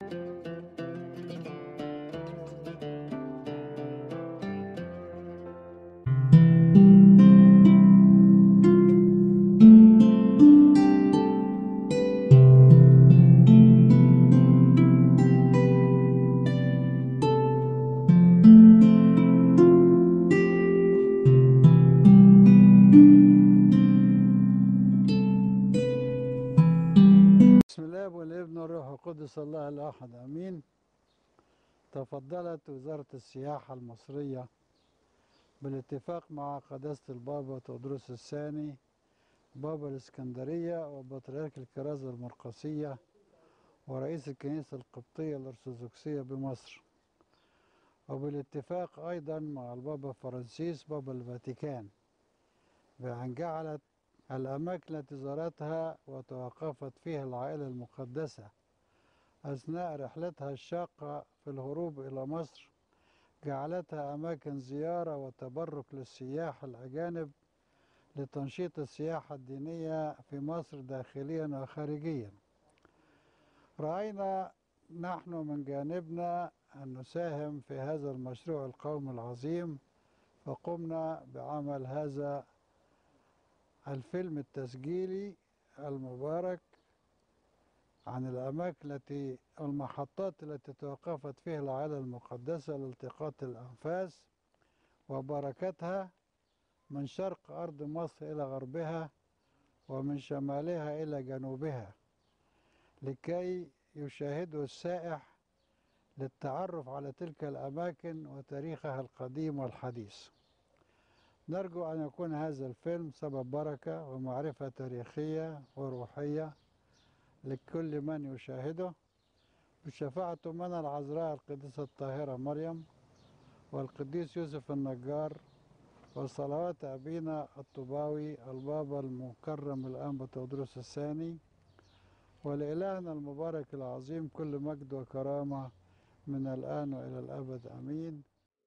بسم الله والابن والروح القدس الله الأحد أمين تفضلت وزارة السياحة المصرية بالاتفاق مع قداسة البابا تودروس الثاني بابا الإسكندرية وبطريرك الكرازة المرقسية ورئيس الكنيسة القبطية الأرثوذكسية بمصر وبالاتفاق أيضا مع البابا فرانسيس بابا الفاتيكان بأن جعلت الأماكن التي زارتها وتوقفت فيها العائلة المقدسة أثناء رحلتها الشاقة في الهروب إلى مصر جعلتها أماكن زيارة وتبرك للسياح الأجانب لتنشيط السياحة الدينية في مصر داخليا وخارجيا رأينا نحن من جانبنا أن نساهم في هذا المشروع القومي العظيم فقمنا بعمل هذا الفيلم التسجيلي المبارك عن الأماكن التي المحطات التي توقفت فيها العائلة المقدسة لالتقاط الأنفاس وبركتها من شرق أرض مصر إلى غربها ومن شمالها إلى جنوبها لكي يشاهده السائح للتعرف على تلك الأماكن وتاريخها القديم والحديث نرجو أن يكون هذا الفيلم سبب بركة ومعرفة تاريخية وروحية لكل من يشاهده بشفاعة أمنا العذراء القديسة الطاهرة مريم والقديس يوسف النجار وصلوات أبينا الطباوي البابا المكرم الأنبا تودروس الثاني ولإلهنا المبارك العظيم كل مجد وكرامة من الآن وإلى الأبد أمين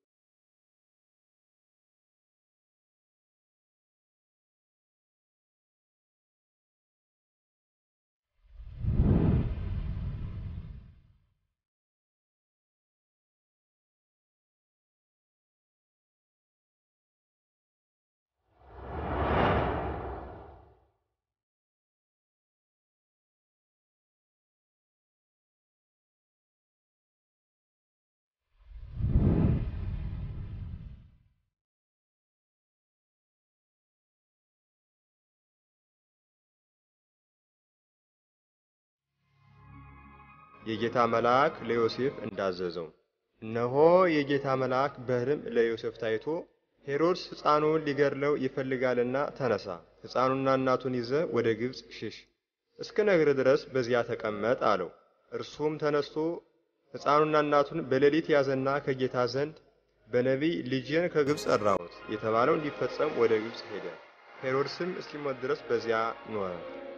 የጌታ መልአክ ለዮሴፍ እንዳዘዘው። እነሆ የጌታ መልአክ በሕልም ለዮሴፍ ታይቶ ሄሮድስ ሕፃኑን ሊገድለው ይፈልጋልና ተነሳ፣ ሕፃኑና እናቱን ይዘ ወደ ግብፅ ሽሽ፣ እስከ ነግር ድረስ በዚያ ተቀመጥ አለው። እርሱም ተነስቶ ሕፃኑና እናቱን በሌሊት ያዘና ከጌታ ዘንድ በነቢይ ልጄን ከግብፅ ጠራሁት የተባለው እንዲፈጸም ወደ ግብፅ ሄደ። ሄሮድስም እስኪሞት ድረስ በዚያ ኖረ።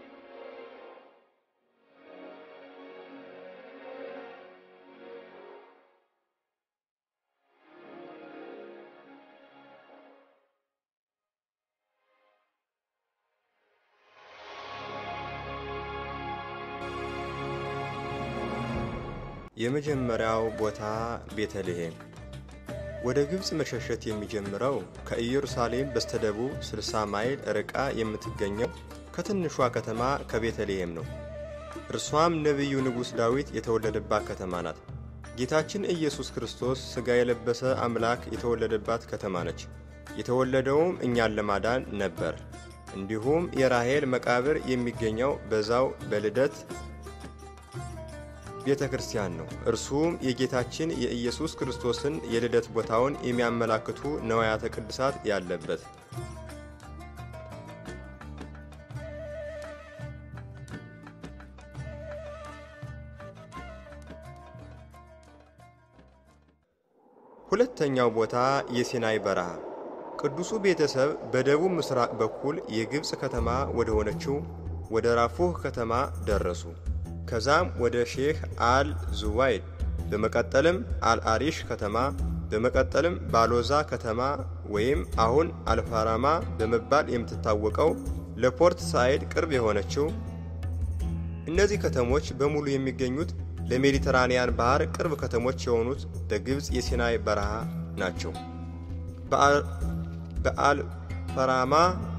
የመጀመሪያው ቦታ ቤተልሔም። ወደ ግብፅ መሸሸት የሚጀምረው ከኢየሩሳሌም በስተደቡብ 60 ማይል ርቃ የምትገኘው ከትንሿ ከተማ ከቤተልሔም ነው። እርሷም ነቢዩ ንጉሥ ዳዊት የተወለደባት ከተማ ናት። ጌታችን ኢየሱስ ክርስቶስ ሥጋ የለበሰ አምላክ የተወለደባት ከተማ ነች። የተወለደውም እኛን ለማዳን ነበር። እንዲሁም የራሔል መቃብር የሚገኘው በዛው በልደት ቤተ ክርስቲያን ነው። እርሱም የጌታችን የኢየሱስ ክርስቶስን የልደት ቦታውን የሚያመላክቱ ነዋያተ ቅድሳት ያለበት። ሁለተኛው ቦታ የሲናይ በረሃ። ቅዱሱ ቤተሰብ በደቡብ ምስራቅ በኩል የግብፅ ከተማ ወደ ሆነችው ወደ ራፉህ ከተማ ደረሱ። ከዛም ወደ ሼህ አል ዙዋይድ በመቀጠልም አልአሪሽ ከተማ በመቀጠልም ባሎዛ ከተማ ወይም አሁን አልፋራማ በመባል የምትታወቀው ለፖርት ሳይድ ቅርብ የሆነችው እነዚህ ከተሞች በሙሉ የሚገኙት ለሜዲተራንያን ባህር ቅርብ ከተሞች የሆኑት በግብፅ የሲናይ በረሃ ናቸው። በአልፈራማ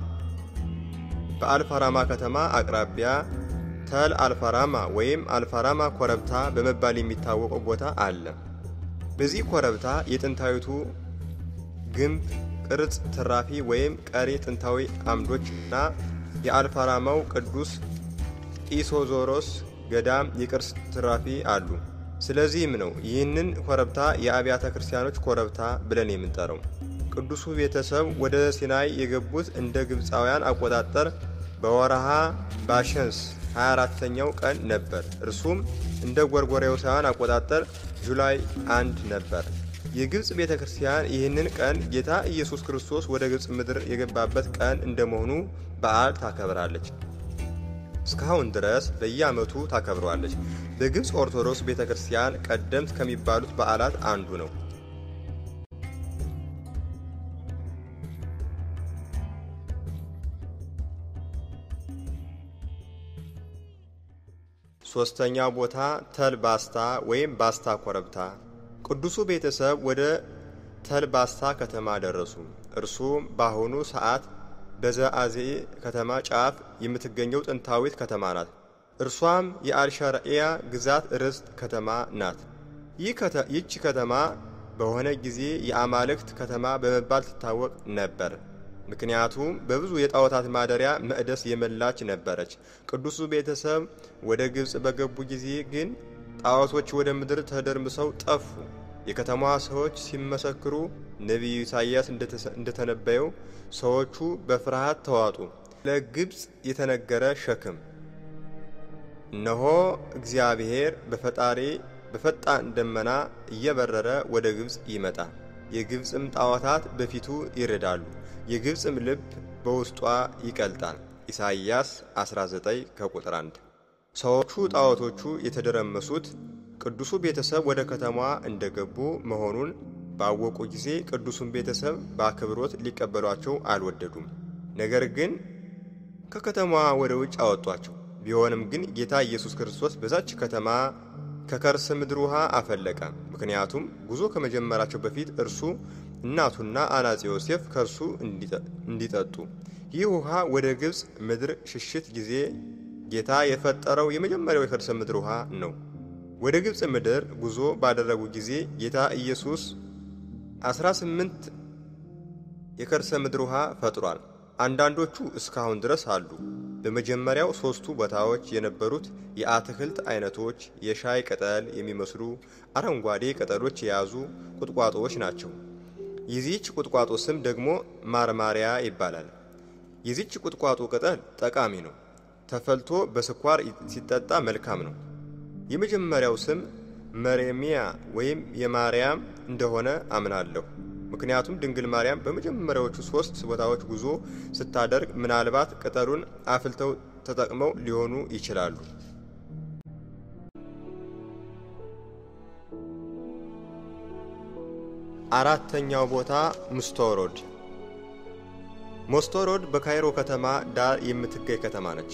በአልፈራማ ከተማ አቅራቢያ ተል አልፈራማ ወይም አልፈራማ ኮረብታ በመባል የሚታወቀው ቦታ አለ። በዚህ ኮረብታ የጥንታዊቱ ግንብ ቅርጽ ትራፊ ወይም ቀሪ ጥንታዊ አምዶች እና የአልፈራማው ቅዱስ ኢሶዞሮስ ገዳም የቅርስ ትራፊ አሉ። ስለዚህም ነው ይህንን ኮረብታ የአብያተ ክርስቲያኖች ኮረብታ ብለን የምንጠራው። ቅዱሱ ቤተሰብ ወደ ሲናይ የገቡት እንደ ግብፃውያን አቆጣጠር በወረሃ ባሸንስ 24ተኛው ቀን ነበር። እርሱም እንደ ጎርጎሬሳውያን አቆጣጠር ጁላይ አንድ ነበር። የግብፅ ቤተ ክርስቲያን ይህንን ቀን ጌታ ኢየሱስ ክርስቶስ ወደ ግብፅ ምድር የገባበት ቀን እንደመሆኑ በዓል ታከብራለች። እስካሁን ድረስ በየዓመቱ ታከብረዋለች። በግብፅ ኦርቶዶክስ ቤተ ክርስቲያን ቀደምት ከሚባሉት በዓላት አንዱ ነው። ሦስተኛው ቦታ ተል ባስታ ወይም ባስታ ኮረብታ። ቅዱሱ ቤተሰብ ወደ ተል ባስታ ከተማ ደረሱ። እርሱም በአሁኑ ሰዓት በዘአዜ ከተማ ጫፍ የምትገኘው ጥንታዊት ከተማ ናት። እርሷም የአልሸርኤያ ግዛት ርስት ከተማ ናት። ይህች ከተማ በሆነ ጊዜ የአማልክት ከተማ በመባል ትታወቅ ነበር። ምክንያቱም በብዙ የጣዖታት ማደሪያ መቅደስ የመላች ነበረች። ቅዱሱ ቤተሰብ ወደ ግብፅ በገቡ ጊዜ ግን ጣዖቶች ወደ ምድር ተደርምሰው ጠፉ። የከተማዋ ሰዎች ሲመሰክሩ ነቢዩ ኢሳይያስ እንደተነበየው ሰዎቹ በፍርሃት ተዋጡ። ለግብፅ የተነገረ ሸክም እነሆ እግዚአብሔር በፈጣሪ በፈጣን ደመና እየበረረ ወደ ግብፅ ይመጣል። የግብፅም ጣዖታት በፊቱ ይርዳሉ፣ የግብፅም ልብ በውስጧ ይቀልጣል። ኢሳይያስ 19 ከቁጥር 1። ሰዎቹ ጣዖቶቹ የተደረመሱት ቅዱሱ ቤተሰብ ወደ ከተማዋ እንደገቡ መሆኑን ባወቁ ጊዜ ቅዱሱን ቤተሰብ በአክብሮት ሊቀበሏቸው አልወደዱም። ነገር ግን ከከተማዋ ወደ ውጭ አወጧቸው። ቢሆንም ግን ጌታ ኢየሱስ ክርስቶስ በዛች ከተማ ከከርሰ ምድር ውሃ አፈለቀ። ምክንያቱም ጉዞ ከመጀመራቸው በፊት እርሱ እናቱና አናጺ ዮሴፍ ከእርሱ እንዲጠጡ። ይህ ውሃ ወደ ግብፅ ምድር ሽሽት ጊዜ ጌታ የፈጠረው የመጀመሪያው የከርሰ ምድር ውሃ ነው። ወደ ግብፅ ምድር ጉዞ ባደረጉ ጊዜ ጌታ ኢየሱስ 18 የከርሰ ምድር ውሃ ፈጥሯል። አንዳንዶቹ እስካሁን ድረስ አሉ። በመጀመሪያው ሦስቱ ቦታዎች የነበሩት የአትክልት አይነቶች የሻይ ቅጠል የሚመስሉ አረንጓዴ ቅጠሎች የያዙ ቁጥቋጦዎች ናቸው። የዚህች ቁጥቋጦ ስም ደግሞ ማርማሪያ ይባላል። የዚህች ቁጥቋጦ ቅጠል ጠቃሚ ነው። ተፈልቶ በስኳር ሲጠጣ መልካም ነው። የመጀመሪያው ስም መሬሚያ ወይም የማርያም እንደሆነ አምናለሁ። ምክንያቱም ድንግል ማርያም በመጀመሪያዎቹ ሶስት ቦታዎች ጉዞ ስታደርግ ምናልባት ቅጠሉን አፍልተው ተጠቅመው ሊሆኑ ይችላሉ። አራተኛው ቦታ ሙስቶሮድ። ሙስቶሮድ በካይሮ ከተማ ዳር የምትገኝ ከተማ ነች።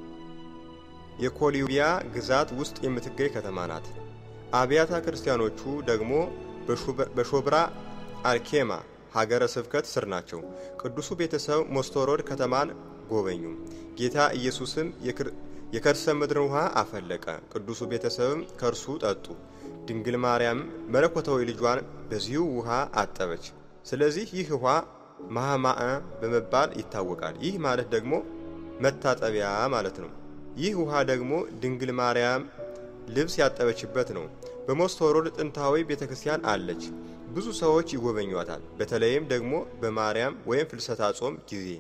የኮሊቢያ ግዛት ውስጥ የምትገኝ ከተማ ናት። አብያተ ክርስቲያኖቹ ደግሞ በሾብራ አልኬማ ሀገረ ስብከት ስር ናቸው። ቅዱሱ ቤተሰብ ሞስቶሮድ ከተማን ጎበኙ። ጌታ ኢየሱስም የከርሰ ምድርን ውሃ አፈለቀ። ቅዱሱ ቤተሰብም ከእርሱ ጠጡ። ድንግል ማርያም መለኮታዊ ልጇን በዚሁ ውሃ አጠበች። ስለዚህ ይህ ውሃ ማህማእ በመባል ይታወቃል። ይህ ማለት ደግሞ መታጠቢያ ማለት ነው። ይህ ውሃ ደግሞ ድንግል ማርያም ልብስ ያጠበችበት ነው። በሞስቶሮድ ጥንታዊ ቤተ ክርስቲያን አለች። ብዙ ሰዎች ይጎበኟታል። በተለይም ደግሞ በማርያም ወይም ፍልሰታ ጾም ጊዜ።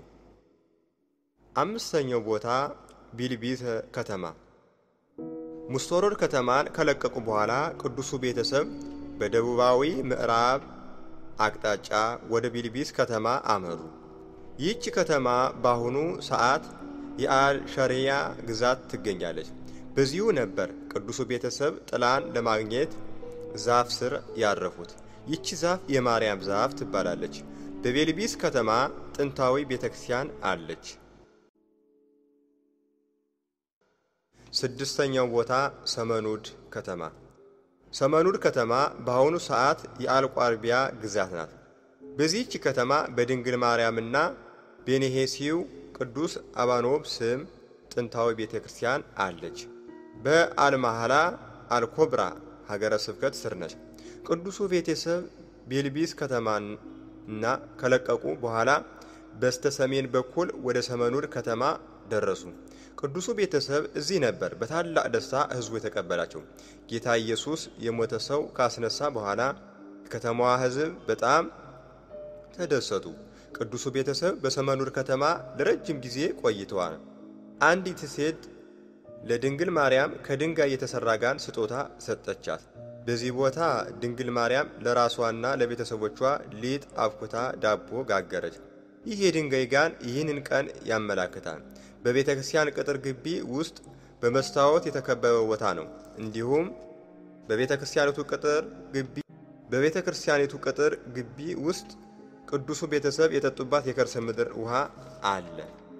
አምስተኛው ቦታ ቢልቢት ከተማ። ሙስቶሮድ ከተማን ከለቀቁ በኋላ ቅዱሱ ቤተሰብ በደቡባዊ ምዕራብ አቅጣጫ ወደ ቢልቢስ ከተማ አመሩ። ይህች ከተማ በአሁኑ ሰዓት የአልሸሪያ ግዛት ትገኛለች። በዚሁ ነበር ቅዱሱ ቤተሰብ ጥላን ለማግኘት ዛፍ ስር ያረፉት። ይቺ ዛፍ የማርያም ዛፍ ትባላለች። በቤልቢስ ከተማ ጥንታዊ ቤተ ክርስቲያን አለች። ስድስተኛው ቦታ ሰመኑድ ከተማ። ሰመኑድ ከተማ በአሁኑ ሰዓት የአልቋርቢያ ግዛት ናት። በዚህች ከተማ በድንግል ማርያምና ቤኔሄሲው ቅዱስ አባኖብ ስም ጥንታዊ ቤተ ክርስቲያን አለች። በአልማህላ አልኮብራ ሀገረ ስብከት ስር ነች። ቅዱሱ ቤተሰብ ቤልቢስ ከተማና ከለቀቁ በኋላ በስተ ሰሜን በኩል ወደ ሰመኑድ ከተማ ደረሱ። ቅዱሱ ቤተሰብ እዚህ ነበር በታላቅ ደስታ ሕዝቡ የተቀበላቸው። ጌታ ኢየሱስ የሞተ ሰው ካስነሳ በኋላ የከተማዋ ሕዝብ በጣም ተደሰቱ። ቅዱሱ ቤተሰብ በሰመኑድ ከተማ ለረጅም ጊዜ ቆይተዋል። አንዲት ሴት ለድንግል ማርያም ከድንጋይ የተሰራ ጋን ስጦታ ሰጠቻት። በዚህ ቦታ ድንግል ማርያም ለራሷና ለቤተሰቦቿ ሊጥ አብኩታ ዳቦ ጋገረች። ይህ የድንጋይ ጋን ይህንን ቀን ያመላክታል። በቤተ ክርስቲያን ቅጥር ግቢ ውስጥ በመስታወት የተከበበ ቦታ ነው። እንዲሁም በቤተ ክርስቲያኒቱ ቅጥር ግቢ በቤተ ክርስቲያኒቱ ቅጥር ግቢ ውስጥ ቅዱሱ ቤተሰብ የጠጡባት የከርሰ ምድር ውሃ አለ።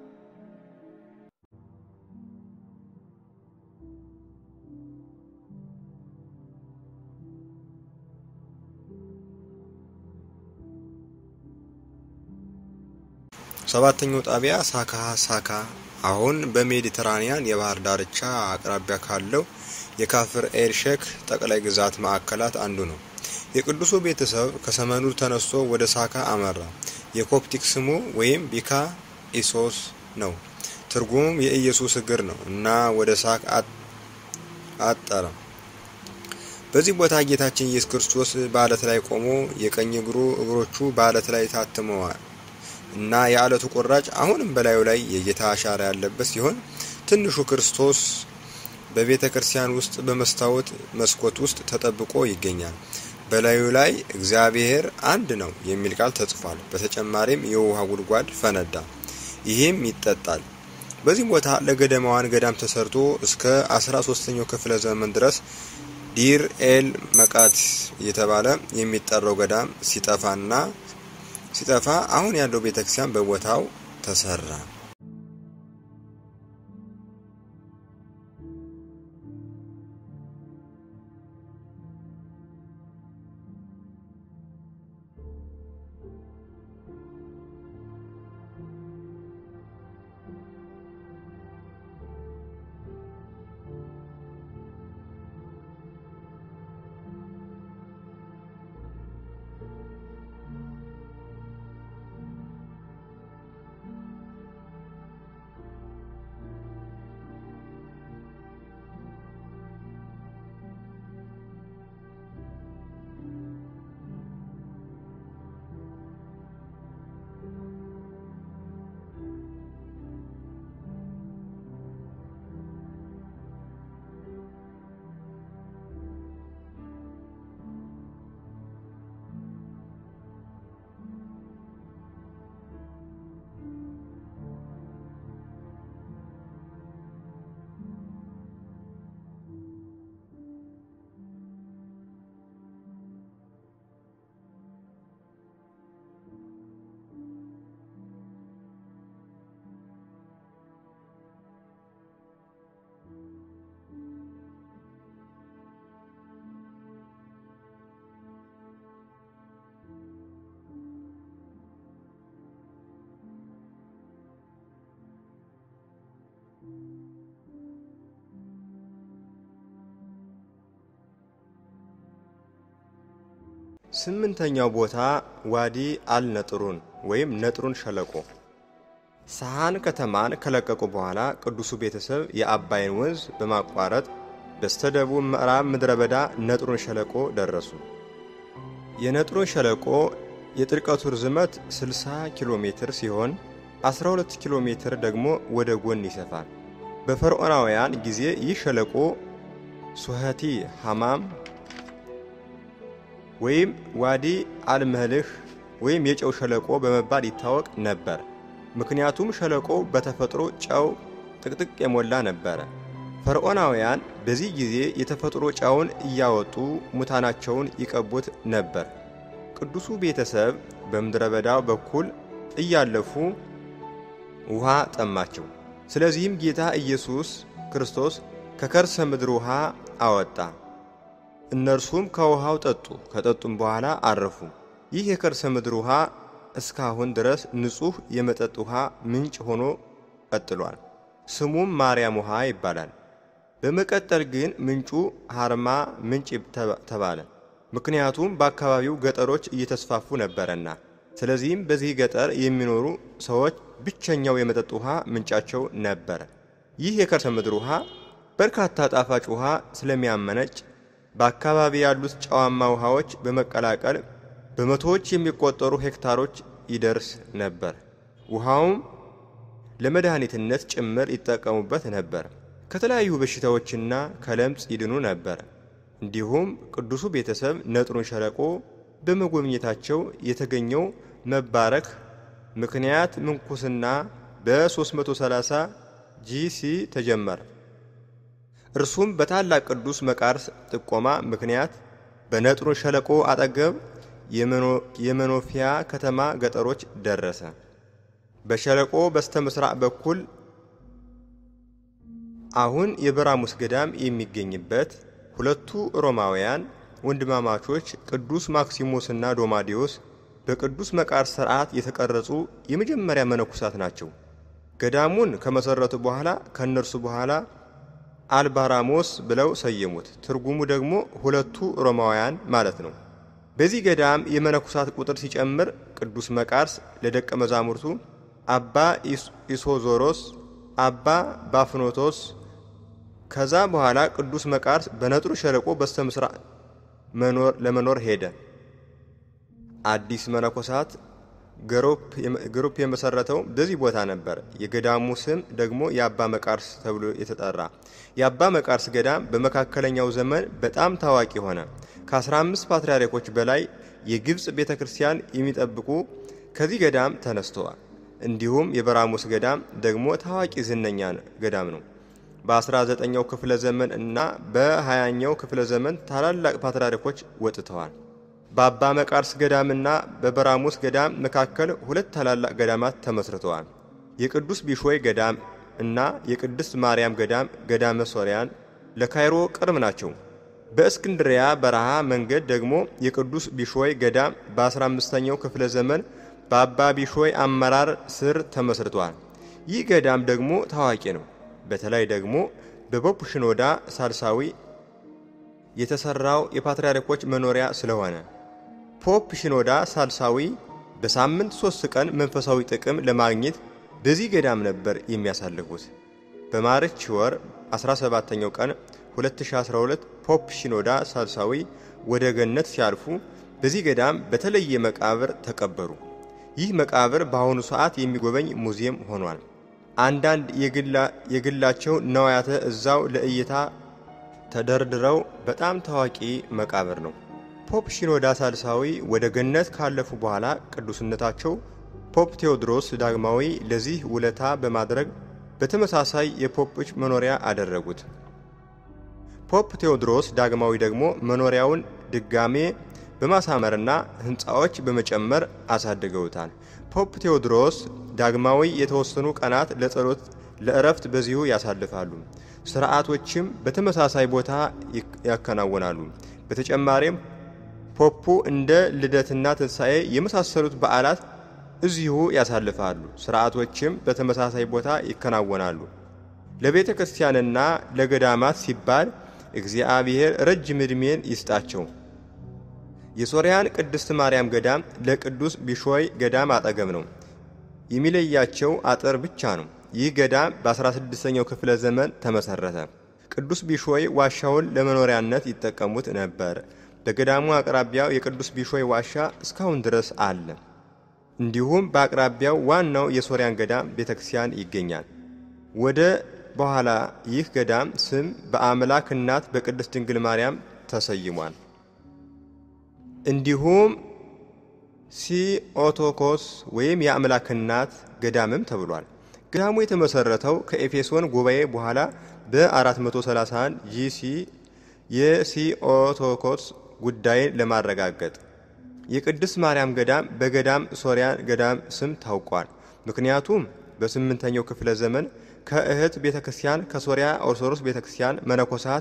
ሰባተኛው ጣቢያ ሳካ ሳካ አሁን በሜዲተራኒያን የባህር ዳርቻ አቅራቢያ ካለው የካፍር ኤል ሼክ ጠቅላይ ግዛት ማዕከላት አንዱ ነው። የቅዱሱ ቤተሰብ ከሰመኑድ ተነስቶ ወደ ሳካ አመራ። የኮፕቲክ ስሙ ወይም ቢካ ኢሶስ ነው። ትርጉሙም የኢየሱስ እግር ነው እና ወደ ሳክ አጠረ። በዚህ ቦታ ጌታችን ኢየሱስ ክርስቶስ በአለት ላይ ቆሞ የቀኝ እግሩ እግሮቹ በአለት ላይ ታትመዋል እና የአለቱ ቁራጭ አሁንም በላዩ ላይ የጌታ አሻራ ያለበት ሲሆን ትንሹ ክርስቶስ በቤተ ክርስቲያን ውስጥ በመስታወት መስኮት ውስጥ ተጠብቆ ይገኛል። በላዩ ላይ እግዚአብሔር አንድ ነው የሚል ቃል ተጽፏል። በተጨማሪም የውሃ ጉድጓድ ፈነዳ፣ ይህም ይጠጣል። በዚህ ቦታ ለገደማዋን ገዳም ተሰርቶ እስከ 13ኛው ክፍለ ዘመን ድረስ ዲር ኤል መቃት እየተባለ የሚጠራው ገዳም ሲጠፋና ሲጠፋ አሁን ያለው ቤተክርስቲያን በቦታው ተሰራ። ስምንተኛው ቦታ ዋዲ አልነጥሩን ወይም ነጥሩን ሸለቆ። ሰሃን ከተማን ከለቀቁ በኋላ ቅዱሱ ቤተሰብ የአባይን ወንዝ በማቋረጥ በስተደቡብ ምዕራብ ምድረ በዳ ነጥሩን ሸለቆ ደረሱ። የነጥሩን ሸለቆ የጥልቀቱ ርዝመት 60 ኪሎ ሜትር ሲሆን 12 ኪሎ ሜትር ደግሞ ወደ ጎን ይሰፋል። በፈርዖናውያን ጊዜ ይህ ሸለቆ ሱኸቲ ሐማም ወይም ዋዲ አልመልህ ወይም የጨው ሸለቆ በመባል ይታወቅ ነበር። ምክንያቱም ሸለቆው በተፈጥሮ ጨው ጥቅጥቅ የሞላ ነበረ። ፈርዖናውያን በዚህ ጊዜ የተፈጥሮ ጨውን እያወጡ ሙታናቸውን ይቀቡት ነበር። ቅዱሱ ቤተሰብ በምድረ በዳው በኩል እያለፉ ውሃ ጠማቸው። ስለዚህም ጌታ ኢየሱስ ክርስቶስ ከከርሰ ምድር ውሃ አወጣ። እነርሱም ከውሃው ጠጡ። ከጠጡም በኋላ አረፉ። ይህ የከርሰ ምድር ውሃ እስካሁን ድረስ ንጹሕ የመጠጥ ውሃ ምንጭ ሆኖ ቀጥሏል። ስሙም ማርያም ውሃ ይባላል። በመቀጠል ግን ምንጩ ሀርማ ምንጭ ተባለ። ምክንያቱም በአካባቢው ገጠሮች እየተስፋፉ ነበረና። ስለዚህም በዚህ ገጠር የሚኖሩ ሰዎች ብቸኛው የመጠጥ ውሃ ምንጫቸው ነበረ። ይህ የከርሰ ምድር ውሃ በርካታ ጣፋጭ ውሃ ስለሚያመነጭ በአካባቢ ያሉት ጨዋማ ውሃዎች በመቀላቀል በመቶዎች የሚቆጠሩ ሄክታሮች ይደርስ ነበር። ውሃውም ለመድኃኒትነት ጭምር ይጠቀሙበት ነበር። ከተለያዩ በሽታዎችና ከለምጽ ይድኑ ነበር። እንዲሁም ቅዱሱ ቤተሰብ ነጥሩን ሸለቆ በመጎብኘታቸው የተገኘው መባረክ ምክንያት ምንኩስና በ330 ጂሲ ተጀመረ። እርሱም በታላቅ ቅዱስ መቃርስ ጥቆማ ምክንያት በነጥሩን ሸለቆ አጠገብ የመኖፊያ ከተማ ገጠሮች ደረሰ። በሸለቆ በስተ ምስራቅ በኩል አሁን የበራሙስ ገዳም የሚገኝበት ሁለቱ ሮማውያን ወንድማማቾች ቅዱስ ማክሲሞስና ዶማዲዮስ በቅዱስ መቃርስ ሥርዓት የተቀረጹ የመጀመሪያ መነኩሳት ናቸው። ገዳሙን ከመሠረቱ በኋላ ከእነርሱ በኋላ አልባራሞስ ብለው ሰየሙት። ትርጉሙ ደግሞ ሁለቱ ሮማውያን ማለት ነው። በዚህ ገዳም የመነኩሳት ቁጥር ሲጨምር ቅዱስ መቃርስ ለደቀ መዛሙርቱ አባ ኢሶዞሮስ፣ አባ ባፍኖቶስ ከዛ በኋላ ቅዱስ መቃርስ በነጥሩ ሸለቆ በስተ ምስራቅ ለመኖር ሄደ። አዲስ መነኮሳት ግሩፕ የመሰረተው በዚህ ቦታ ነበር። የገዳሙ ስም ደግሞ የአባ መቃርስ ተብሎ የተጠራ። የአባ መቃርስ ገዳም በመካከለኛው ዘመን በጣም ታዋቂ ሆነ። ከ15 ፓትርያርኮች በላይ የግብፅ ቤተ ክርስቲያን የሚጠብቁ ከዚህ ገዳም ተነስተዋል። እንዲሁም የበራሙስ ገዳም ደግሞ ታዋቂ ዝነኛ ገዳም ነው። በ19ኛው ክፍለ ዘመን እና በ20ኛው ክፍለ ዘመን ታላላቅ ፓትርያርኮች ወጥተዋል። በአባ መቃርስ ገዳምና በበራሙስ ገዳም መካከል ሁለት ታላላቅ ገዳማት ተመስርተዋል። የቅዱስ ቢሾይ ገዳም እና የቅድስት ማርያም ገዳም ገዳመ ሶርያን ለካይሮ ቅርብ ናቸው። በእስክንድሪያ በረሃ መንገድ ደግሞ የቅዱስ ቢሾይ ገዳም በ15ኛው ክፍለ ዘመን በአባ ቢሾይ አመራር ስር ተመስርቷል። ይህ ገዳም ደግሞ ታዋቂ ነው። በተለይ ደግሞ በፖፕ ሽኖዳ ሳልሳዊ የተሰራው የፓትርያርኮች መኖሪያ ስለሆነ ፖፕ ሽኖዳ ሳልሳዊ በሳምንት ሶስት ቀን መንፈሳዊ ጥቅም ለማግኘት በዚህ ገዳም ነበር የሚያሳልፉት። በማርች ወር 17ኛው ቀን 2012 ፖፕ ሽኖዳ ሳልሳዊ ወደ ገነት ሲያልፉ በዚህ ገዳም በተለየ መቃብር ተቀበሩ። ይህ መቃብር በአሁኑ ሰዓት የሚጎበኝ ሙዚየም ሆኗል። አንዳንድ የግላቸው ነዋያተ እዛው ለእይታ ተደርድረው በጣም ታዋቂ መቃብር ነው። ፖፕ ሽኖዳ ሳልሳዊ ወደ ገነት ካለፉ በኋላ ቅዱስነታቸው ፖፕ ቴዎድሮስ ዳግማዊ ለዚህ ውለታ በማድረግ በተመሳሳይ የፖፖች መኖሪያ አደረጉት። ፖፕ ቴዎድሮስ ዳግማዊ ደግሞ መኖሪያውን ድጋሜ በማሳመርና ሕንፃዎች በመጨመር አሳድገውታል። ፖፕ ቴዎድሮስ ዳግማዊ የተወሰኑ ቀናት ለጸሎት፣ ለእረፍት በዚሁ ያሳልፋሉ። ስርዓቶችም በተመሳሳይ ቦታ ያከናውናሉ። በተጨማሪም ፖፑ እንደ ልደትና ትንሣኤ የመሳሰሉት በዓላት እዚሁ ያሳልፋሉ። ስርዓቶችም በተመሳሳይ ቦታ ይከናወናሉ። ለቤተ ክርስቲያንና ለገዳማት ሲባል እግዚአብሔር ረጅም ዕድሜን ይስጣቸው። የሶርያን ቅድስት ማርያም ገዳም ለቅዱስ ቢሾይ ገዳም አጠገብ ነው። የሚለያቸው አጥር ብቻ ነው። ይህ ገዳም በ16ኛው ክፍለ ዘመን ተመሰረተ። ቅዱስ ቢሾይ ዋሻውን ለመኖሪያነት ይጠቀሙት ነበር። በገዳሙ አቅራቢያው የቅዱስ ቢሾይ ዋሻ እስካሁን ድረስ አለ። እንዲሁም በአቅራቢያው ዋናው የሶርያን ገዳም ቤተክርስቲያን ይገኛል። ወደ በኋላ ይህ ገዳም ስም በአምላክ እናት በቅድስት ድንግል ማርያም ተሰይሟል። እንዲሁም ሲኦቶኮስ ወይም የአምላክ እናት ገዳምም ተብሏል። ገዳሙ የተመሰረተው ከኤፌሶን ጉባኤ በኋላ በ431 ጂሲ የሲኦቶኮስ ጉዳይን ለማረጋገጥ የቅድስት ማርያም ገዳም በገዳም ሶርያን ገዳም ስም ታውቋል። ምክንያቱም በስምንተኛው ክፍለ ዘመን ከእህት ቤተ ክርስቲያን ከሶሪያ ኦርቶዶክስ ቤተ ክርስቲያን መነኮሳት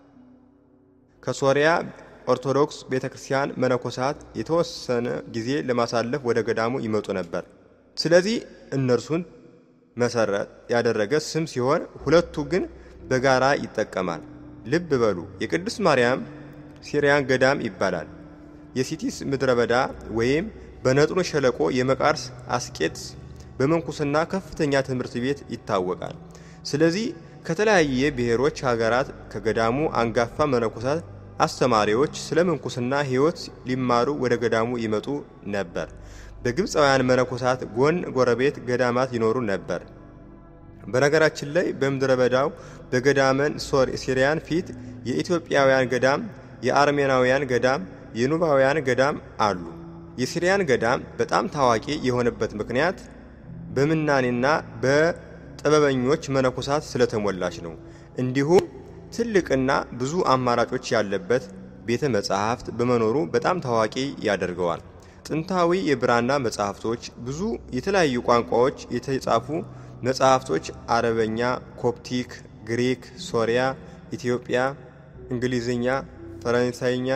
ከሶሪያ ኦርቶዶክስ ቤተ ክርስቲያን መነኮሳት የተወሰነ ጊዜ ለማሳለፍ ወደ ገዳሙ ይመጡ ነበር። ስለዚህ እነርሱን መሰረት ያደረገ ስም ሲሆን ሁለቱ ግን በጋራ ይጠቀማል። ልብ በሉ፣ የቅድስት ማርያም ሲሪያን ገዳም ይባላል። የሲቲስ ምድረ በዳ ወይም በነጥሩ ሸለቆ የመቃርስ አስቄጥስ በመንኩስና ከፍተኛ ትምህርት ቤት ይታወቃል። ስለዚህ ከተለያየ ብሔሮች ሀገራት ከገዳሙ አንጋፋ መነኮሳት አስተማሪዎች ስለ ምንኩስና ሕይወት ሊማሩ ወደ ገዳሙ ይመጡ ነበር። በግብፃውያን መነኮሳት ጎን ጎረቤት ገዳማት ይኖሩ ነበር። በነገራችን ላይ በምድረ በዳው በገዳመን ሲሪያን ፊት የኢትዮጵያውያን ገዳም፣ የአርሜናውያን ገዳም፣ የኑባውያን ገዳም አሉ። የሲሪያን ገዳም በጣም ታዋቂ የሆነበት ምክንያት በምናኔና በጥበበኞች መነኮሳት ስለተሞላች ነው። እንዲሁም ትልቅና ብዙ አማራጮች ያለበት ቤተ መጻሕፍት በመኖሩ በጣም ታዋቂ ያደርገዋል። ጥንታዊ የብራና መጻሕፍቶች፣ ብዙ የተለያዩ ቋንቋዎች የተጻፉ መጻሕፍቶች አረበኛ፣ ኮፕቲክ፣ ግሪክ፣ ሶሪያ፣ ኢትዮጵያ፣ እንግሊዝኛ፣ ፈረንሳይኛ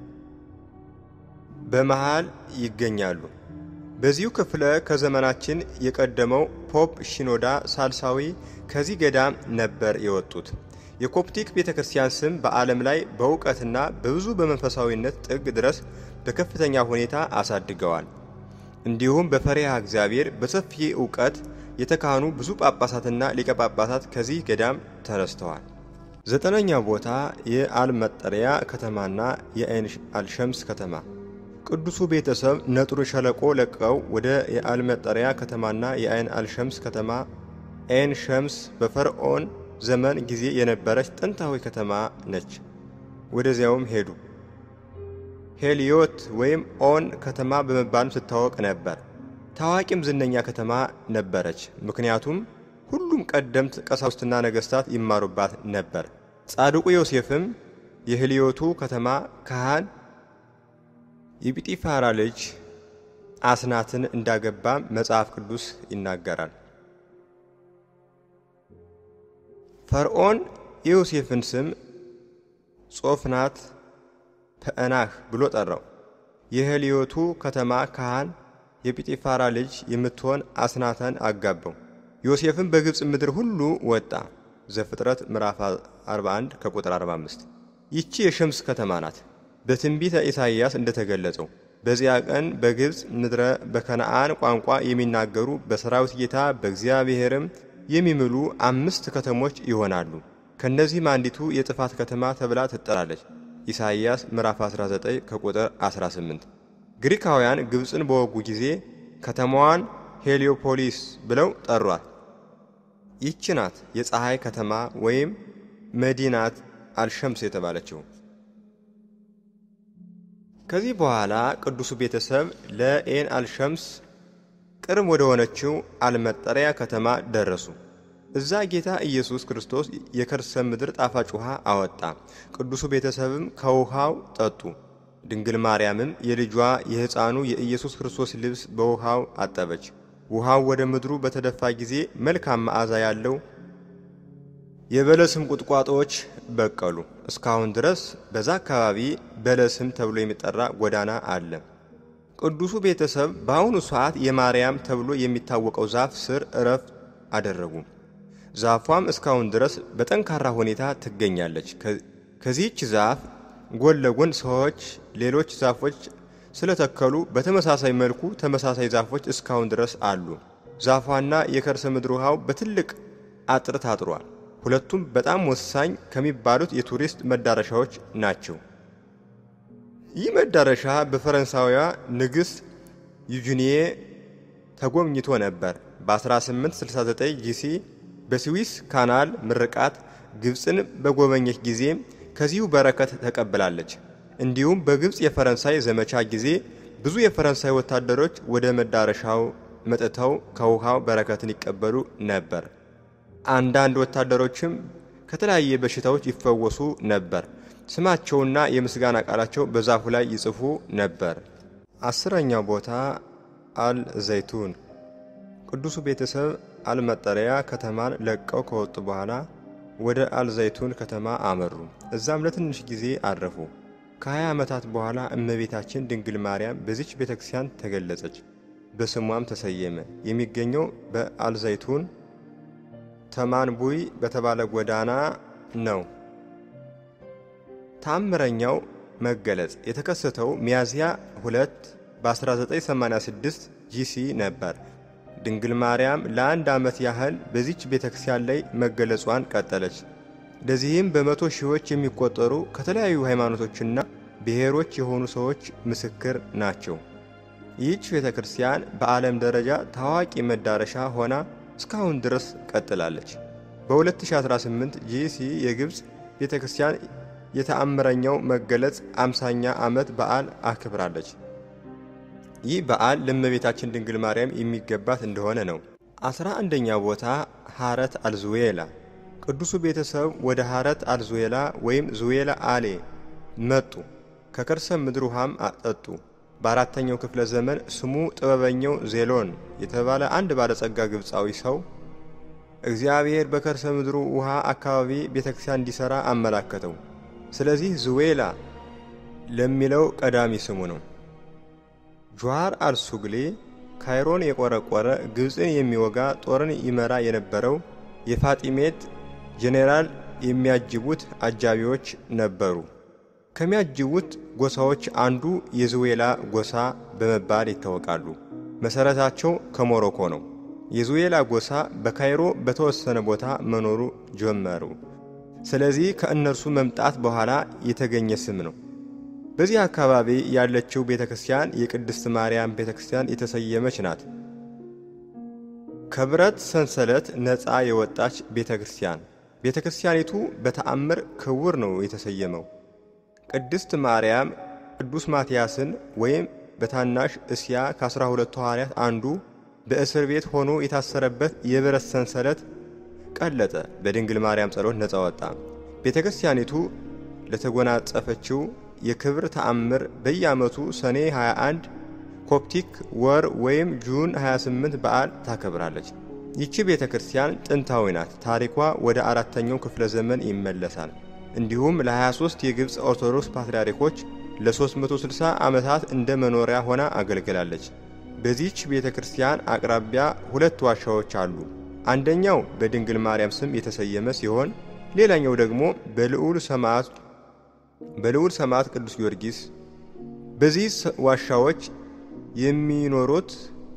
በመሃል ይገኛሉ። በዚሁ ክፍለ ከዘመናችን የቀደመው ፖፕ ሺኖዳ ሳልሳዊ ከዚህ ገዳም ነበር የወጡት። የኮፕቲክ ቤተ ክርስቲያን ስም በዓለም ላይ በእውቀትና በብዙ በመንፈሳዊነት ጥግ ድረስ በከፍተኛ ሁኔታ አሳድገዋል። እንዲሁም በፈሪሃ እግዚአብሔር በሰፊ እውቀት የተካኑ ብዙ ጳጳሳትና ሊቀ ጳጳሳት ከዚህ ገዳም ተነስተዋል። ዘጠነኛ ቦታ የአልመጠሪያ ከተማና የአይን አልሸምስ ከተማ። ቅዱሱ ቤተሰብ ነጥሩን ሸለቆ ለቀው ወደ የአልመጠሪያ ከተማና የአይን አልሸምስ ከተማ አይን ሸምስ በፈርዖን ዘመን ጊዜ የነበረች ጥንታዊ ከተማ ነች። ወደዚያውም ሄዱ። ሄሊዮት ወይም ኦን ከተማ በመባልም ትታወቅ ነበር። ታዋቂም ዝነኛ ከተማ ነበረች። ምክንያቱም ሁሉም ቀደምት ቀሳውስትና ነገሥታት ይማሩባት ነበር። ጻድቁ ዮሴፍም የሄሊዮቱ ከተማ ካህን የጲጢፋራ ልጅ አስናትን እንዳገባ መጽሐፍ ቅዱስ ይናገራል። ፈርዖን የዮሴፍን ስም ጾፍናት ፐዕናህ ብሎ ጠራው። የሄሊዮቱ ከተማ ካህን የጲጢፋራ ልጅ የምትሆን አስናተን አጋባው። ዮሴፍም በግብፅ ምድር ሁሉ ወጣ። ዘፍጥረት ምዕራፍ 41 ከቁጥር 45። ይቺ የሸምስ ከተማ ናት። በትንቢተ ኢሳይያስ እንደተገለጸው በዚያ ቀን በግብፅ ምድረ በከነአን ቋንቋ የሚናገሩ በሰራዊት ጌታ በእግዚአብሔርም የሚምሉ አምስት ከተሞች ይሆናሉ። ከእነዚህም አንዲቱ የጥፋት ከተማ ተብላ ትጠራለች። ኢሳይያስ ምዕራፍ 19 ከቁጥር 18። ግሪካውያን ግብፅን በወጉ ጊዜ ከተማዋን ሄሊዮፖሊስ ብለው ጠሯት። ይህች ናት የፀሐይ ከተማ ወይም መዲናት አልሸምስ የተባለችው። ከዚህ በኋላ ቅዱሱ ቤተሰብ ለኤን አልሸምስ ቅርብ ወደ ሆነችው አልመጠሪያ ከተማ ደረሱ። እዛ ጌታ ኢየሱስ ክርስቶስ የከርሰ ምድር ጣፋጭ ውሃ አወጣ። ቅዱሱ ቤተሰብም ከውሃው ጠጡ። ድንግል ማርያምም የልጇ የሕፃኑ የኢየሱስ ክርስቶስ ልብስ በውሃው አጠበች። ውሃው ወደ ምድሩ በተደፋ ጊዜ መልካም መዓዛ ያለው የበለስም ቁጥቋጦዎች በቀሉ። እስካሁን ድረስ በዛ አካባቢ በለስም ተብሎ የሚጠራ ጎዳና አለ። ቅዱሱ ቤተሰብ በአሁኑ ሰዓት የማርያም ተብሎ የሚታወቀው ዛፍ ስር እረፍት አደረጉ። ዛፏም እስካሁን ድረስ በጠንካራ ሁኔታ ትገኛለች። ከዚህች ዛፍ ጎን ለጎን ሰዎች ሌሎች ዛፎች ስለተከሉ በተመሳሳይ መልኩ ተመሳሳይ ዛፎች እስካሁን ድረስ አሉ። ዛፏና የከርሰ ምድር ውሃው በትልቅ አጥር ታጥሯል። ሁለቱም በጣም ወሳኝ ከሚባሉት የቱሪስት መዳረሻዎች ናቸው። ይህ መዳረሻ በፈረንሳዊያ ንግሥት ዩጂኒዬ ተጎብኝቶ ነበር። በ1869 ጂሲ በስዊስ ካናል ምርቃት ግብፅን በጎበኘች ጊዜ ከዚሁ በረከት ተቀብላለች። እንዲሁም በግብፅ የፈረንሳይ ዘመቻ ጊዜ ብዙ የፈረንሳይ ወታደሮች ወደ መዳረሻው መጥተው ከውሃው በረከትን ይቀበሉ ነበር። አንዳንድ ወታደሮችም ከተለያየ በሽታዎች ይፈወሱ ነበር። ስማቸውና የምስጋና ቃላቸው በዛፉ ላይ ይጽፉ ነበር። አስረኛው ቦታ አል ዘይቱን ቅዱሱ ቤተሰብ አልመጠሪያ ከተማን ለቀው ከወጡ በኋላ ወደ አልዘይቱን ከተማ አመሩ። እዛም ለትንሽ ጊዜ አረፉ። ከ20 ዓመታት በኋላ እመቤታችን ድንግል ማርያም በዚች ቤተ ክርስቲያን ተገለጸች፣ በስሟም ተሰየመ። የሚገኘው በአልዘይቱን ተማንቡይ በተባለ ጎዳና ነው። ተአምረኛው መገለጽ የተከሰተው ሚያዝያ 2 በ1986 ጂሲ ነበር። ድንግል ማርያም ለአንድ ዓመት ያህል በዚች ቤተ ክርስቲያን ላይ መገለጿን ቀጠለች። ለዚህም በመቶ ሺዎች የሚቆጠሩ ከተለያዩ ሃይማኖቶችና ብሔሮች የሆኑ ሰዎች ምስክር ናቸው። ይህች ቤተ ክርስቲያን በዓለም ደረጃ ታዋቂ መዳረሻ ሆና እስካሁን ድረስ ቀጥላለች። በ2018 ጂሲ የግብፅ ቤተ ክርስቲያን የተአምረኛው መገለጽ አምሳኛ ዓመት በዓል አክብራለች። ይህ በዓል ለእመቤታችን ድንግል ማርያም የሚገባት እንደሆነ ነው። አስራ አንደኛ ቦታ ሐረት አልዙዌላ ቅዱሱ ቤተሰብ ወደ ሐረት አልዙዌላ ወይም ዙዌላ አሌ መጡ። ከከርሰ ምድር ውሃም አጠጡ። በአራተኛው ክፍለ ዘመን ስሙ ጥበበኛው ዜሎን የተባለ አንድ ባለጸጋ ግብፃዊ ሰው እግዚአብሔር በከርሰ ምድሩ ውሃ አካባቢ ቤተ ክርስቲያን እንዲሠራ አመላከተው። ስለዚህ ዙዌላ ለሚለው ቀዳሚ ስሙ ነው። ጁዋር አልሱግሌ ካይሮን የቆረቆረ ግብፅን የሚወጋ ጦርን ይመራ የነበረው የፋጢሜት ጄኔራል የሚያጅቡት አጃቢዎች ነበሩ። ከሚያጅቡት ጎሳዎች አንዱ የዙዌላ ጎሳ በመባል ይታወቃሉ። መሠረታቸው ከሞሮኮ ነው። የዙዌላ ጎሳ በካይሮ በተወሰነ ቦታ መኖሩ ጀመሩ። ስለዚህ ከእነርሱ መምጣት በኋላ የተገኘ ስም ነው። በዚህ አካባቢ ያለችው ቤተ ክርስቲያን የቅድስት ማርያም ቤተ ክርስቲያን የተሰየመች ናት። ከብረት ሰንሰለት ነፃ የወጣች ቤተ ክርስቲያን። ቤተ ክርስቲያኒቱ በተአምር ክቡር ነው የተሰየመው። ቅድስት ማርያም ቅዱስ ማትያስን ወይም በታናሽ እስያ ከአስራ ሁለቱ ሐዋርያት አንዱ በእስር ቤት ሆኖ የታሰረበት የብረት ሰንሰለት ቀለጠ። በድንግል ማርያም ጸሎት ነፃ ወጣ። ቤተ ክርስቲያኒቱ ለተጎናጸፈችው የክብር ተአምር በየዓመቱ ሰኔ 21 ኮፕቲክ ወር ወይም ጁን 28 በዓል ታከብራለች። ይቺ ቤተ ክርስቲያን ጥንታዊ ናት። ታሪኳ ወደ አራተኛው ክፍለ ዘመን ይመለሳል። እንዲሁም ለ23 የግብፅ ኦርቶዶክስ ፓትርያርኮች ለ360 ዓመታት እንደ መኖሪያ ሆና አገልግላለች። በዚህች ቤተ ክርስቲያን አቅራቢያ ሁለት ዋሻዎች አሉ። አንደኛው በድንግል ማርያም ስም የተሰየመ ሲሆን ሌላኛው ደግሞ በልዑል ሰማዕት በልዑል ሰማዕት ቅዱስ ጊዮርጊስ። በዚህ ዋሻዎች የሚኖሩት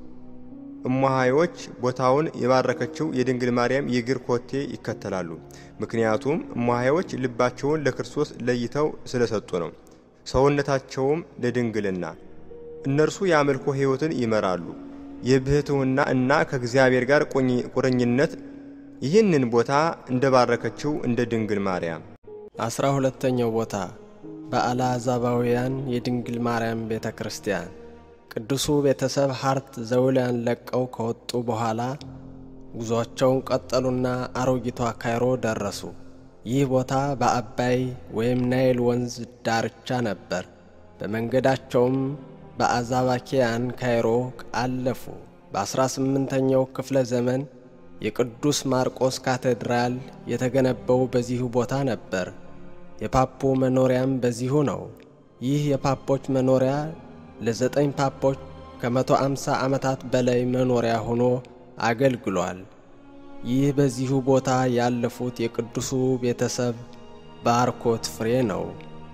እሟሃዮች ቦታውን የባረከችው የድንግል ማርያም የእግር ኮቴ ይከተላሉ። ምክንያቱም እሟሃዮች ልባቸውን ለክርስቶስ ለይተው ስለሰጡ ነው። ሰውነታቸውም ለድንግልና። እነርሱ የአምልኮ ሕይወትን ይመራሉ። የብሕትውና እና ከእግዚአብሔር ጋር ቁርኝነት ይህንን ቦታ እንደባረከችው እንደ ድንግል ማርያም። አስራ ሁለተኛው ቦታ በአልዓዛባውያን የድንግል ማርያም ቤተ ክርስቲያን ቅዱሱ ቤተሰብ ሀርት ዘውሊያን ለቀው ከወጡ በኋላ ጉዞአቸውን ቀጠሉና አሮጊቷ ካይሮ ደረሱ። ይህ ቦታ በአባይ ወይም ናይል ወንዝ ዳርቻ ነበር። በመንገዳቸውም በአዛባኪያን ካይሮ አለፉ። በ18ኛው ክፍለ ዘመን የቅዱስ ማርቆስ ካቴድራል የተገነባው በዚሁ ቦታ ነበር። የፓፑ መኖሪያም በዚሁ ነው። ይህ የፓፖች መኖሪያ ለዘጠኝ ፓፖች ከመቶ አምሳ ዓመታት በላይ መኖሪያ ሆኖ አገልግሏል። ይህ በዚሁ ቦታ ያለፉት የቅዱሱ ቤተሰብ ባርኮት ፍሬ ነው።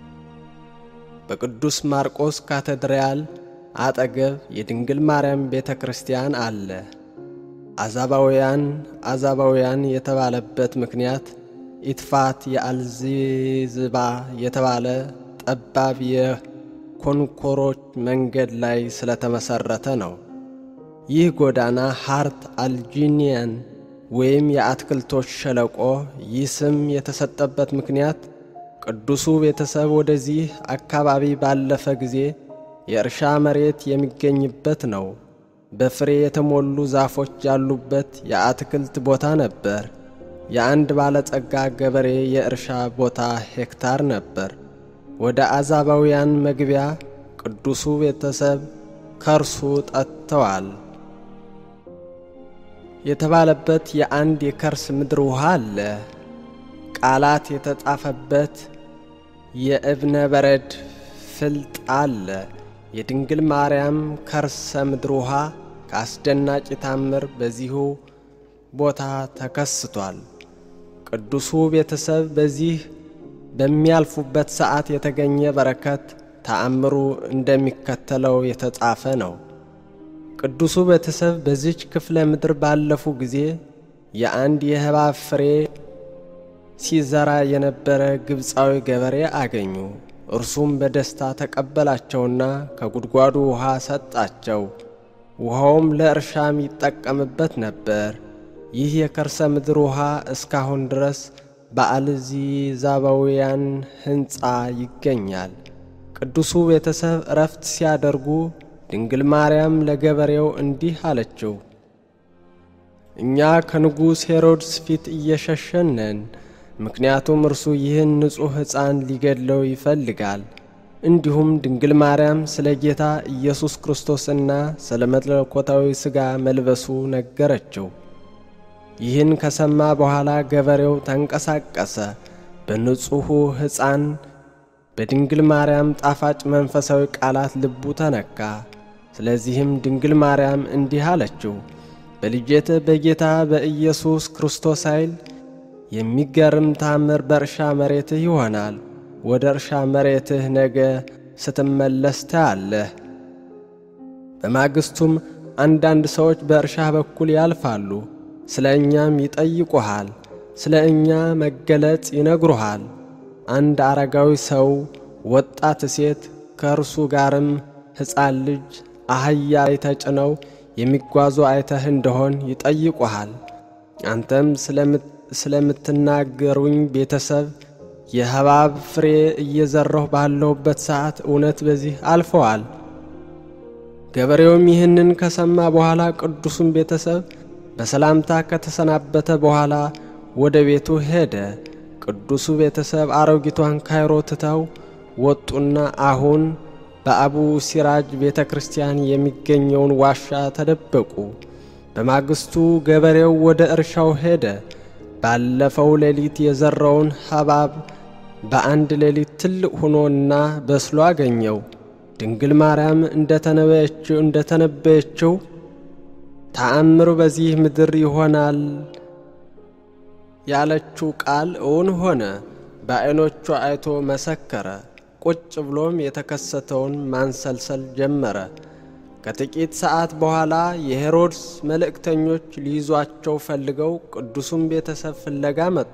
በቅዱስ ማርቆስ ካቴድራል አጠገብ የድንግል ማርያም ቤተ ክርስቲያን አለ። አዛባውያን አዛባውያን የተባለበት ምክንያት ኢትፋት የአልዚዝባ የተባለ ጠባብ የኮንኮሮች መንገድ ላይ ስለተመሠረተ ነው። ይህ ጎዳና ሃርት አልጂኒያን ወይም የአትክልቶች ሸለቆ ይህ ስም የተሰጠበት ምክንያት ቅዱሱ ቤተሰብ ወደዚህ አካባቢ ባለፈ ጊዜ የእርሻ መሬት የሚገኝበት ነው። በፍሬ የተሞሉ ዛፎች ያሉበት የአትክልት ቦታ ነበር። የአንድ ባለጸጋ ገበሬ የእርሻ ቦታ ሄክታር ነበር። ወደ አዛባውያን መግቢያ ቅዱሱ ቤተሰብ ከርሱ ጠጥተዋል። የተባለበት የአንድ የከርስ ምድር ውሃ አለ። ቃላት የተጻፈበት የእብነ በረድ ፍልጥ አለ። የድንግል ማርያም ከርሰ ምድር ውሃ ከአስደናቂ ታምር በዚሁ ቦታ ተከስቷል። ቅዱሱ ቤተሰብ በዚህ በሚያልፉበት ሰዓት የተገኘ በረከት ተአምሩ እንደሚከተለው የተጻፈ ነው። ቅዱሱ ቤተሰብ በዚች ክፍለ ምድር ባለፉ ጊዜ የአንድ የእባብ ፍሬ ሲዘራ የነበረ ግብፃዊ ገበሬ አገኙ። እርሱም በደስታ ተቀበላቸውና ከጉድጓዱ ውሃ ሰጣቸው። ውሃውም ለእርሻም ይጠቀምበት ነበር። ይህ የከርሰ ምድር ውሃ እስካሁን ድረስ በአልዚዛባውያን ሕንፃ ይገኛል። ቅዱሱ ቤተሰብ እረፍት ሲያደርጉ ድንግል ማርያም ለገበሬው እንዲህ አለችው፣ እኛ ከንጉሥ ሄሮድስ ፊት እየሸሸን ነን። ምክንያቱም እርሱ ይህን ንጹሕ ሕፃን ሊገድለው ይፈልጋል። እንዲሁም ድንግል ማርያም ስለ ጌታ ኢየሱስ ክርስቶስና ስለ መለኮታዊ ሥጋ መልበሱ ነገረችው። ይህን ከሰማ በኋላ ገበሬው ተንቀሳቀሰ። በንጹሑ ሕፃን በድንግል ማርያም ጣፋጭ መንፈሳዊ ቃላት ልቡ ተነካ። ስለዚህም ድንግል ማርያም እንዲህ አለችው፣ በልጄት በጌታ በኢየሱስ ክርስቶስ ኃይል የሚገርም ታምር በእርሻ መሬትህ ይሆናል። ወደ እርሻ መሬትህ ነገ ስትመለስ ታያለህ። በማግስቱም አንዳንድ ሰዎች በእርሻ በኩል ያልፋሉ። ስለ እኛም ይጠይቁሃል፣ ስለ እኛ መገለጽ ይነግሩሃል። አንድ አረጋዊ ሰው፣ ወጣት ሴት፣ ከእርሱ ጋርም ሕፃን ልጅ አህያ ላይ ተጭነው የሚጓዙ አይተህ እንደሆን ይጠይቁሃል። አንተም ስለምትናገሩኝ ቤተሰብ የሐብሐብ ፍሬ እየዘራሁ ባለሁበት ሰዓት እውነት በዚህ አልፈዋል። ገበሬውም ይህንን ከሰማ በኋላ ቅዱሱን ቤተሰብ በሰላምታ ከተሰናበተ በኋላ ወደ ቤቱ ሄደ። ቅዱሱ ቤተሰብ አሮጊቷን ካይሮ ትተው ወጡና አሁን በአቡ ሲራጅ ቤተ ክርስቲያን የሚገኘውን ዋሻ ተደበቁ። በማግስቱ ገበሬው ወደ እርሻው ሄደ። ባለፈው ሌሊት የዘራውን ሐብሐብ በአንድ ሌሊት ትልቅ ሆኖና በስሎ አገኘው። ድንግል ማርያም እንደተነበየችው እንደተነበየችው ተአምር በዚህ ምድር ይሆናል ያለችው ቃል እውን ሆነ። በዐይኖቹ አይቶ መሰከረ። ቁጭ ብሎም የተከሰተውን ማንሰልሰል ጀመረ። ከጥቂት ሰዓት በኋላ የሄሮድስ መልእክተኞች ሊይዟቸው ፈልገው ቅዱሱን ቤተሰብ ፍለጋ መጡ።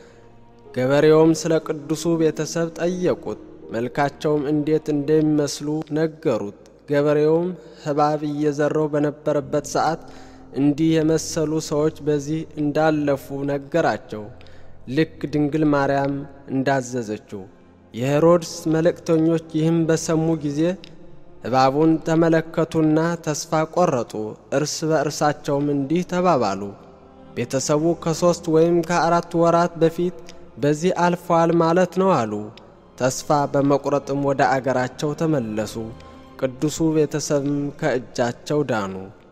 ገበሬውም ስለ ቅዱሱ ቤተሰብ ጠየቁት። መልካቸውም እንዴት እንደሚመስሉ ነገሩት። ገበሬውም ሐብሐብ እየዘራው በነበረበት ሰዓት እንዲህ የመሰሉ ሰዎች በዚህ እንዳለፉ ነገራቸው፣ ልክ ድንግል ማርያም እንዳዘዘችው። የሄሮድስ መልእክተኞች ይህም በሰሙ ጊዜ እባቡን ተመለከቱና ተስፋ ቆረጡ። እርስ በእርሳቸውም እንዲህ ተባባሉ፣ ቤተሰቡ ከሦስት ወይም ከአራት ወራት በፊት በዚህ አልፈዋል ማለት ነው አሉ። ተስፋ በመቁረጥም ወደ አገራቸው ተመለሱ። ቅዱሱ ቤተሰብም ከእጃቸው ዳኑ።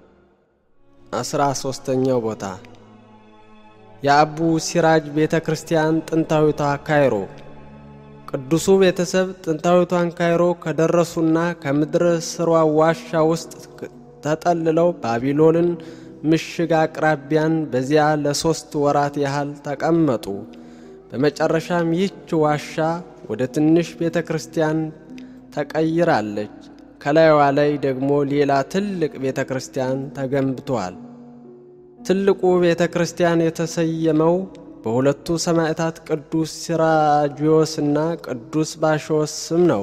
አስራ ሦስተኛው ቦታ የአቡ ሲራጅ ቤተ ክርስቲያን ጥንታዊቷ ካይሮ ቅዱሱ ቤተሰብ ጥንታዊቷን ካይሮ ከደረሱና ከምድር ስሯ ዋሻ ውስጥ ተጠልለው ባቢሎንን ምሽግ አቅራቢያን በዚያ ለሦስት ወራት ያህል ተቀመጡ። በመጨረሻም ይህች ዋሻ ወደ ትንሽ ቤተ ክርስቲያን ተቀይራለች። ከላይዋ ላይ ደግሞ ሌላ ትልቅ ቤተ ክርስቲያን ተገንብቷል። ትልቁ ቤተ ክርስቲያን የተሰየመው በሁለቱ ሰማዕታት ቅዱስ ሲራጂዮስና ቅዱስ ባሾስ ስም ነው።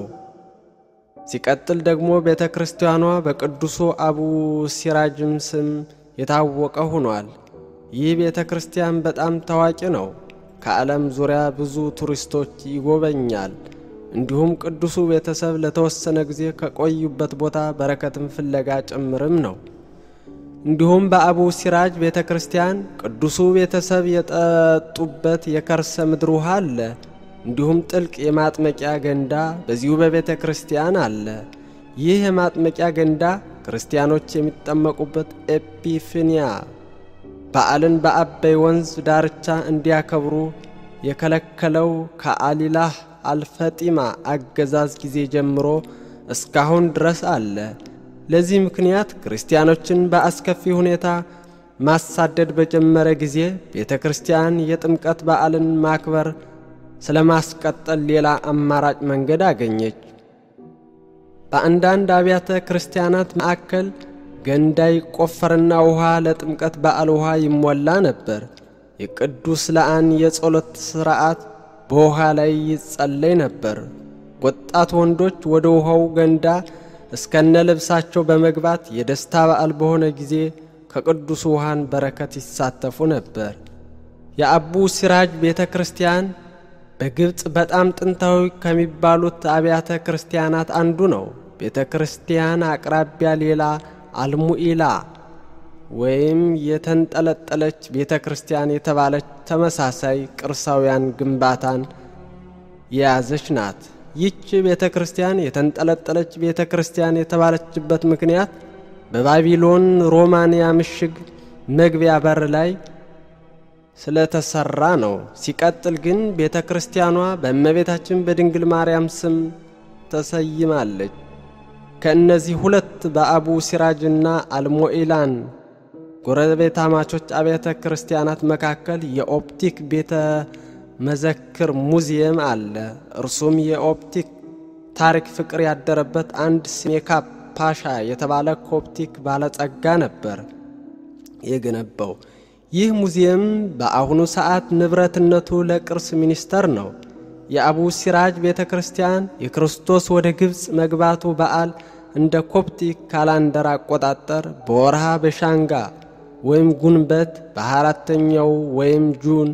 ሲቀጥል ደግሞ ቤተ ክርስቲያኗ በቅዱሱ አቡ ሲራጅም ስም የታወቀ ሆኗል። ይህ ቤተ ክርስቲያን በጣም ታዋቂ ነው። ከዓለም ዙሪያ ብዙ ቱሪስቶች ይጎበኛል። እንዲሁም ቅዱሱ ቤተሰብ ለተወሰነ ጊዜ ከቆዩበት ቦታ በረከትን ፍለጋ ጭምርም ነው። እንዲሁም በአቡ ሲራጅ ቤተ ክርስቲያን ቅዱሱ ቤተሰብ የጠጡበት የከርሰ ምድር ውሃ አለ። እንዲሁም ጥልቅ የማጥመቂያ ገንዳ በዚሁ በቤተ ክርስቲያን አለ። ይህ የማጥመቂያ ገንዳ ክርስቲያኖች የሚጠመቁበት ኤጲፍንያ በዓልን በአባይ ወንዝ ዳርቻ እንዲያከብሩ የከለከለው ከአሊላህ አልፈጢማ አገዛዝ ጊዜ ጀምሮ እስካሁን ድረስ አለ። ለዚህ ምክንያት ክርስቲያኖችን በአስከፊ ሁኔታ ማሳደድ በጀመረ ጊዜ ቤተ ክርስቲያን የጥምቀት በዓልን ማክበር ስለ ማስቀጠል ሌላ አማራጭ መንገድ አገኘች። በአንዳንድ አብያተ ክርስቲያናት ማዕከል ገንዳ ይቆፈርና ውሃ ለጥምቀት በዓል ውሃ ይሞላ ነበር። የቅዱስ ለአን የጸሎት ሥርዓት በውሃ ላይ ይጸለይ ነበር። ወጣት ወንዶች ወደ ውሃው ገንዳ እስከነ ልብሳቸው በመግባት የደስታ በዓል በሆነ ጊዜ ከቅዱስ ውሃን በረከት ይሳተፉ ነበር። የአቡ ሲራጅ ቤተ ክርስቲያን በግብፅ በጣም ጥንታዊ ከሚባሉት አብያተ ክርስቲያናት አንዱ ነው። ቤተ ክርስቲያን አቅራቢያ ሌላ አልሙኢላ ወይም የተንጠለጠለች ቤተ ክርስቲያን የተባለች ተመሳሳይ ቅርሳውያን ግንባታን የያዘች ናት። ይህች ቤተ ክርስቲያን የተንጠለጠለች ቤተ ክርስቲያን የተባለችበት ምክንያት በባቢሎን ሮማንያ ምሽግ መግቢያ በር ላይ ስለተሰራ ነው። ሲቀጥል ግን ቤተ ክርስቲያኗ በእመቤታችን በድንግል ማርያም ስም ተሰይማለች። ከእነዚህ ሁለት በአቡ ሲራጅና አልሞኢላን ጎረቤታማቾች አብያተ ክርስቲያናት መካከል የኦፕቲክ ቤተ መዘክር ሙዚየም አለ። እርሱም የኦፕቲክ ታሪክ ፍቅር ያደረበት አንድ ስሜካ ፓሻ የተባለ ኮፕቲክ ባለጸጋ ነበር የገነባው። ይህ ሙዚየም በአሁኑ ሰዓት ንብረትነቱ ለቅርስ ሚኒስቴር ነው። የአቡ ሲራጅ ቤተ ክርስቲያን የክርስቶስ ወደ ግብፅ መግባቱ በዓል እንደ ኮፕቲክ ካላንደር አቆጣጠር በወርሃ በሻንጋ ወይም ጉንበት በአራተኛው ወይም ጁን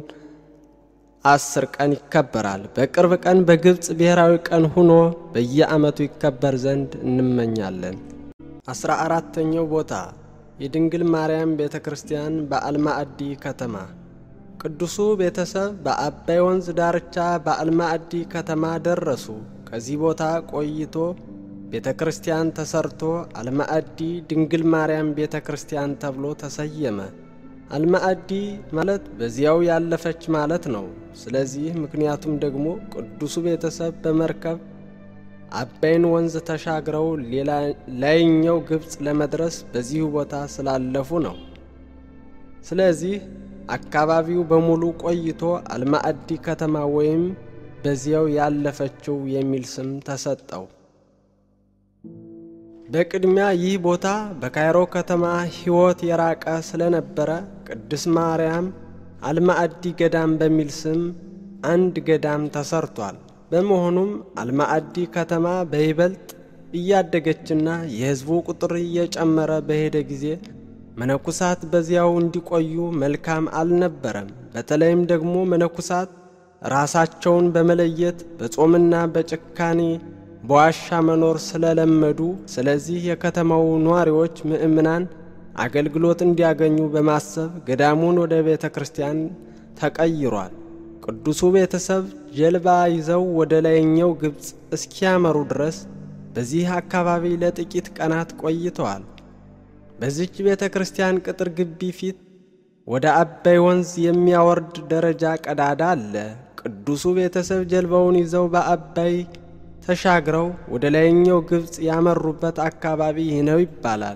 አስር ቀን ይከበራል። በቅርብ ቀን በግብፅ ብሔራዊ ቀን ሆኖ በየዓመቱ ይከበር ዘንድ እንመኛለን። አስራ አራተኛው ቦታ የድንግል ማርያም ቤተ ክርስቲያን በአልማዕዲ ከተማ። ቅዱሱ ቤተሰብ በአባይ ወንዝ ዳርቻ በአልማዕዲ ከተማ ደረሱ። ከዚህ ቦታ ቆይቶ ቤተ ክርስቲያን ተሰርቶ አልማዕዲ ድንግል ማርያም ቤተ ክርስቲያን ተብሎ ተሰየመ። አልማዕዲ ማለት በዚያው ያለፈች ማለት ነው። ስለዚህ ምክንያቱም ደግሞ ቅዱሱ ቤተሰብ በመርከብ አባይን ወንዝ ተሻግረው ላይኛው ግብፅ ለመድረስ በዚሁ ቦታ ስላለፉ ነው። ስለዚህ አካባቢው በሙሉ ቆይቶ አልማዕዲ ከተማ ወይም በዚያው ያለፈችው የሚል ስም ተሰጠው። በቅድሚያ ይህ ቦታ በካይሮ ከተማ ሕይወት የራቀ ስለነበረ ቅድስት ማርያም አልማዕዲ ገዳም በሚል ስም አንድ ገዳም ተሰርቷል። በመሆኑም አልማዕዲ ከተማ በይበልጥ እያደገችና የሕዝቡ ቁጥር እየጨመረ በሄደ ጊዜ መነኩሳት በዚያው እንዲቆዩ መልካም አልነበረም። በተለይም ደግሞ መነኩሳት ራሳቸውን በመለየት በጾምና በጭካኔ በዋሻ መኖር ስለለመዱ፣ ስለዚህ የከተማው ነዋሪዎች ምእምናን አገልግሎት እንዲያገኙ በማሰብ ገዳሙን ወደ ቤተ ክርስቲያን ተቀይሯል። ቅዱሱ ቤተሰብ ጀልባ ይዘው ወደ ላይኛው ግብፅ እስኪያመሩ ድረስ በዚህ አካባቢ ለጥቂት ቀናት ቆይተዋል። በዚች ቤተ ክርስቲያን ቅጥር ግቢ ፊት ወደ አባይ ወንዝ የሚያወርድ ደረጃ ቀዳዳ አለ። ቅዱሱ ቤተሰብ ጀልባውን ይዘው በአባይ ተሻግረው ወደ ላይኛው ግብፅ ያመሩበት አካባቢ ይህ ነው ይባላል።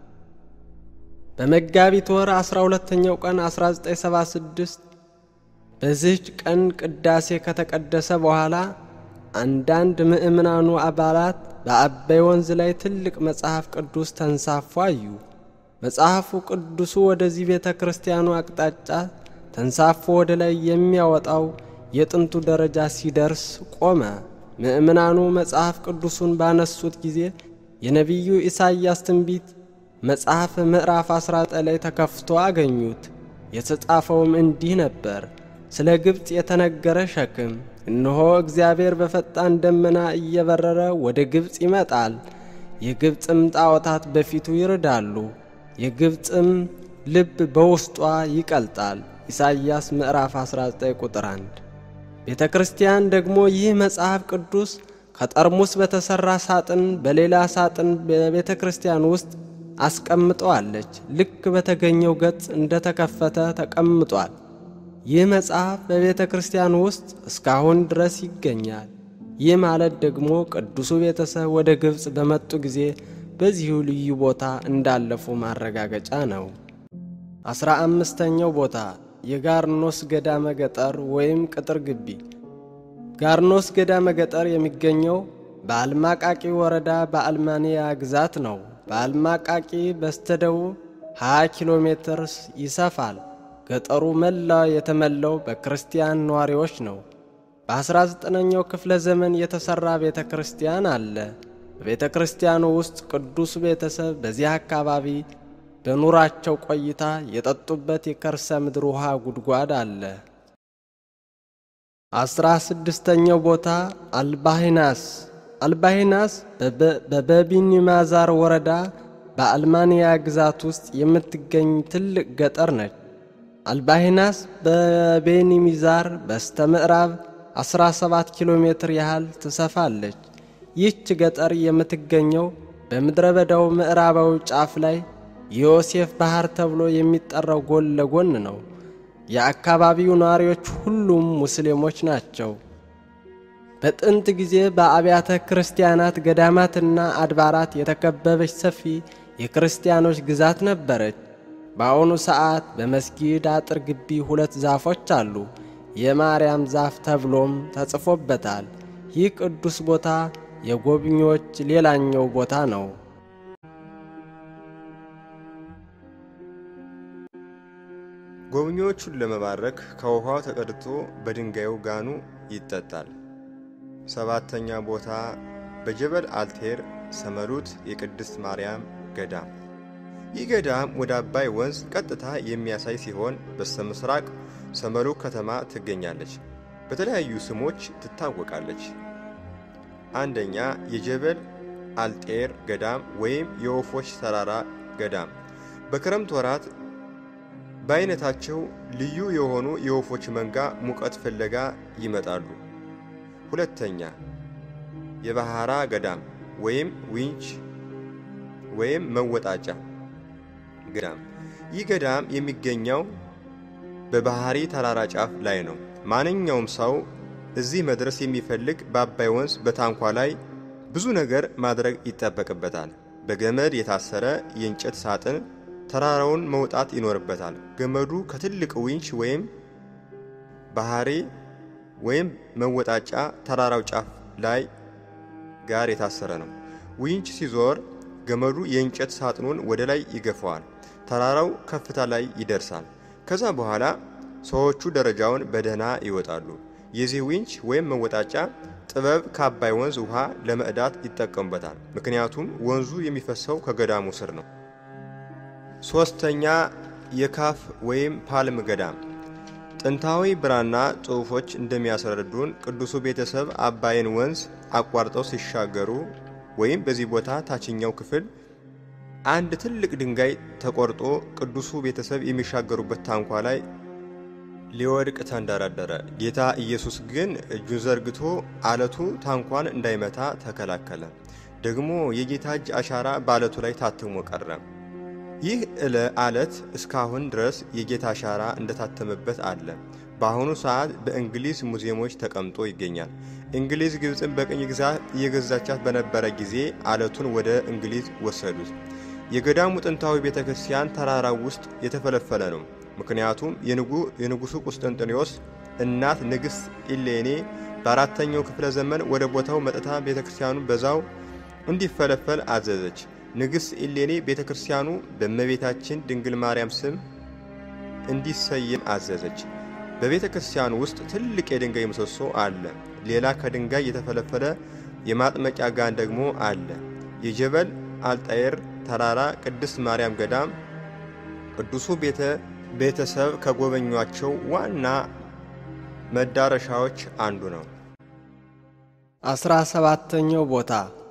በመጋቢት ወር 12ኛው ቀን 1976 በዚህች ቀን ቅዳሴ ከተቀደሰ በኋላ አንዳንድ ምእምናኑ አባላት በአባይ ወንዝ ላይ ትልቅ መጽሐፍ ቅዱስ ተንሳፎ አዩ። መጽሐፉ ቅዱሱ ወደዚህ ቤተ ክርስቲያኑ አቅጣጫ ተንሳፎ ወደ ላይ የሚያወጣው የጥንቱ ደረጃ ሲደርስ ቆመ። ምእምናኑ መጽሐፍ ቅዱሱን ባነሱት ጊዜ የነቢዩ ኢሳይያስ ትንቢት መጽሐፍ ምዕራፍ 19 ላይ ተከፍቶ አገኙት። የተጻፈውም እንዲህ ነበር። ስለ ግብፅ የተነገረ ሸክም እነሆ እግዚአብሔር በፈጣን ደመና እየበረረ ወደ ግብፅ ይመጣል። የግብፅም ጣዖታት በፊቱ ይርዳሉ፣ የግብፅም ልብ በውስጧ ይቀልጣል። ኢሳይያስ ምዕራፍ 19 ቁጥር 1። ቤተ ክርስቲያን ደግሞ ይህ መጽሐፍ ቅዱስ ከጠርሙስ በተሠራ ሳጥን በሌላ ሳጥን በቤተ ክርስቲያን ውስጥ አስቀምጠዋለች። ልክ በተገኘው ገጽ እንደተከፈተ ተቀምጧል። ይህ መጽሐፍ በቤተ ክርስቲያን ውስጥ እስካሁን ድረስ ይገኛል። ይህ ማለት ደግሞ ቅዱሱ ቤተሰብ ወደ ግብፅ በመጡ ጊዜ በዚሁ ልዩ ቦታ እንዳለፉ ማረጋገጫ ነው። አስራ አምስተኛው ቦታ የጋርኖስ ገዳመ ገጠር ወይም ቅጥር ግቢ። ጋርኖስ ገዳመ ገጠር የሚገኘው በአልማቃቂ ወረዳ በአልማንያ ግዛት ነው። በአልማቃቂ በስተደቡብ 20 ኪሎ ሜትር ይሰፋል። ገጠሩ መላ የተመላው በክርስቲያን ነዋሪዎች ነው። በ19ኛው ክፍለ ዘመን የተሠራ ቤተ ክርስቲያን አለ። በቤተ ክርስቲያኑ ውስጥ ቅዱስ ቤተሰብ በዚህ አካባቢ በኑራቸው ቆይታ የጠጡበት የከርሰ ምድር ውሃ ጉድጓድ አለ። አስራ ስድስተኛው ቦታ አልባሂናስ አልባሂናስ በበቢኒማዛር ወረዳ በአልማንያ ግዛት ውስጥ የምትገኝ ትልቅ ገጠር ነች። አልባሂናስ በቤኒሚዛር በስተ ምዕራብ 17 ኪሎ ሜትር ያህል ትሰፋለች። ይህች ገጠር የምትገኘው በምድረ በዳው ምዕራባዊ ጫፍ ላይ የዮሴፍ ባህር ተብሎ የሚጠራው ጎን ለጎን ነው። የአካባቢው ነዋሪዎች ሁሉም ሙስሊሞች ናቸው። በጥንት ጊዜ በአብያተ ክርስቲያናት ገዳማትና አድባራት የተከበበች ሰፊ የክርስቲያኖች ግዛት ነበረች። በአሁኑ ሰዓት በመስጊድ አጥር ግቢ ሁለት ዛፎች አሉ። የማርያም ዛፍ ተብሎም ተጽፎበታል። ይህ ቅዱስ ቦታ የጎብኚዎች ሌላኛው ቦታ ነው። ጎብኚዎቹን ለመባረክ ከውኃው ተቀድቶ በድንጋዩ ጋኑ ይጠጣል። ሰባተኛ ቦታ በጀበል አልቴር ሰመሉት የቅድስት ማርያም ገዳም። ይህ ገዳም ወደ አባይ ወንዝ ቀጥታ የሚያሳይ ሲሆን በስተ ምስራቅ ሰመሉ ከተማ ትገኛለች። በተለያዩ ስሞች ትታወቃለች። አንደኛ የጀበል አልጤር ገዳም ወይም የወፎች ተራራ ገዳም። በክረምት ወራት በአይነታቸው ልዩ የሆኑ የወፎች መንጋ ሙቀት ፍለጋ ይመጣሉ። ሁለተኛ የባህራ ገዳም ወይም ዊንች ወይም መወጣጫ ገዳም። ይህ ገዳም የሚገኘው በባህሪ ተራራ ጫፍ ላይ ነው። ማንኛውም ሰው እዚህ መድረስ የሚፈልግ በአባይ ወንዝ በታንኳ ላይ ብዙ ነገር ማድረግ ይጠበቅበታል። በገመድ የታሰረ የእንጨት ሳጥን ተራራውን መውጣት ይኖርበታል። ገመዱ ከትልቅ ዊንች ወይም ባህሪ ወይም መወጣጫ ተራራው ጫፍ ላይ ጋር የታሰረ ነው። ዊንች ሲዞር ገመዱ የእንጨት ሳጥኑን ወደ ላይ ይገፋዋል። ተራራው ከፍታ ላይ ይደርሳል። ከዛ በኋላ ሰዎቹ ደረጃውን በደህና ይወጣሉ። የዚህ ዊንች ወይም መወጣጫ ጥበብ ከአባይ ወንዝ ውሃ ለመዕዳት ይጠቀሙበታል። ምክንያቱም ወንዙ የሚፈሰው ከገዳሙ ስር ነው። ሦስተኛ የካፍ ወይም ፓልም ገዳም። ጥንታዊ ብራና ጽሑፎች እንደሚያስረዱን ቅዱሱ ቤተሰብ አባይን ወንዝ አቋርጠው ሲሻገሩ ወይም በዚህ ቦታ ታችኛው ክፍል አንድ ትልቅ ድንጋይ ተቆርጦ ቅዱሱ ቤተሰብ የሚሻገሩበት ታንኳ ላይ ሊወድቅ ተንደረደረ። ጌታ ኢየሱስ ግን እጁን ዘርግቶ አለቱ ታንኳን እንዳይመታ ተከላከለ። ደግሞ የጌታ እጅ አሻራ በአለቱ ላይ ታትሞ ቀረ። ይህ እለ አለት እስካሁን ድረስ የጌታ አሻራ እንደታተመበት አለ። በአሁኑ ሰዓት በእንግሊዝ ሙዚየሞች ተቀምጦ ይገኛል። እንግሊዝ ግብፅን በቅኝ ግዛት እየገዛቻት በነበረ ጊዜ አለቱን ወደ እንግሊዝ ወሰዱት። የገዳሙ ጥንታዊ ቤተ ክርስቲያን ተራራው ውስጥ የተፈለፈለ ነው። ምክንያቱም የንጉሡ ቁስጥንጥኔዎስ እናት ንግሥት ኢሌኔ በአራተኛው ክፍለ ዘመን ወደ ቦታው መጥታ ቤተ ክርስቲያኑ በዛው እንዲፈለፈል አዘዘች። ንግሥት ኢሌኔ ቤተ ክርስቲያኑ በእመቤታችን ድንግል ማርያም ስም እንዲሰየም አዘዘች። በቤተ ክርስቲያኑ ውስጥ ትልቅ የድንጋይ ምሰሶ አለ። ሌላ ከድንጋይ የተፈለፈለ የማጥመቂያ ጋን ደግሞ አለ። የጀበል አልጣየር ተራራ ቅድስት ማርያም ገዳም ቅዱሱ ቤተ ቤተሰብ ከጎበኟቸው ዋና መዳረሻዎች አንዱ ነው። አስራ ሰባተኛው ቦታ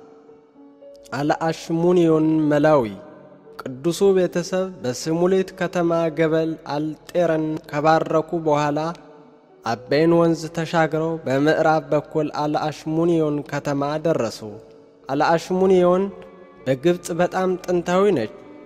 አልአሽሙኒዮን መላዊ ቅዱሱ ቤተሰብ በስሙሌት ከተማ ገበል አልጤረን ከባረኩ በኋላ አባይን ወንዝ ተሻግረው በምዕራብ በኩል አልአሽሙኒዮን ከተማ ደረሱ። አልአሽሙኒዮን በግብፅ በጣም ጥንታዊ ነች።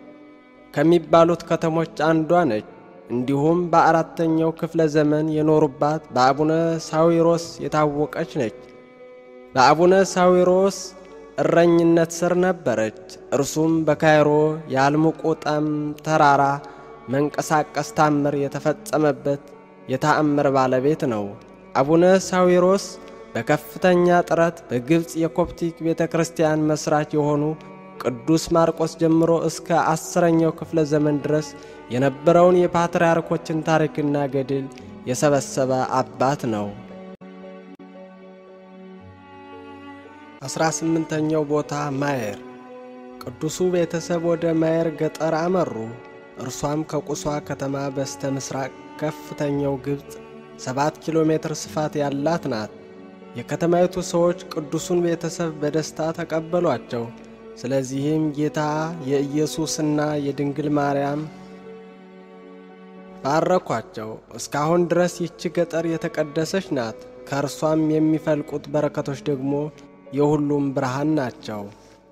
ከሚባሉት ከተሞች አንዷ ነች። እንዲሁም በአራተኛው ክፍለ ዘመን የኖሩባት በአቡነ ሳዊሮስ የታወቀች ነች። በአቡነ ሳዊሮስ እረኝነት ስር ነበረች። እርሱም በካይሮ የአልሙቁጠም ተራራ መንቀሳቀስ ታምር የተፈጸመበት የተአምር ባለቤት ነው። አቡነ ሳዊሮስ በከፍተኛ ጥረት በግብፅ የኮፕቲክ ቤተ ክርስቲያን መሥራች የሆኑ ቅዱስ ማርቆስ ጀምሮ እስከ አስረኛው ክፍለ ዘመን ድረስ የነበረውን የፓትርያርኮችን ታሪክና ገድል የሰበሰበ አባት ነው። አስራ ስምንተኛው ቦታ ማየር። ቅዱሱ ቤተሰብ ወደ ማየር ገጠር አመሩ። እርሷም ከቁሷ ከተማ በስተ ምስራቅ ከፍተኛው ግብፅ ሰባት ኪሎ ሜትር ስፋት ያላት ናት። የከተማይቱ ሰዎች ቅዱሱን ቤተሰብ በደስታ ተቀበሏቸው። ስለዚህም ጌታ የኢየሱስና የድንግል ማርያም ባረኳቸው። እስካሁን ድረስ ይቺ ገጠር የተቀደሰች ናት። ከእርሷም የሚፈልቁት በረከቶች ደግሞ የሁሉም ብርሃን ናቸው።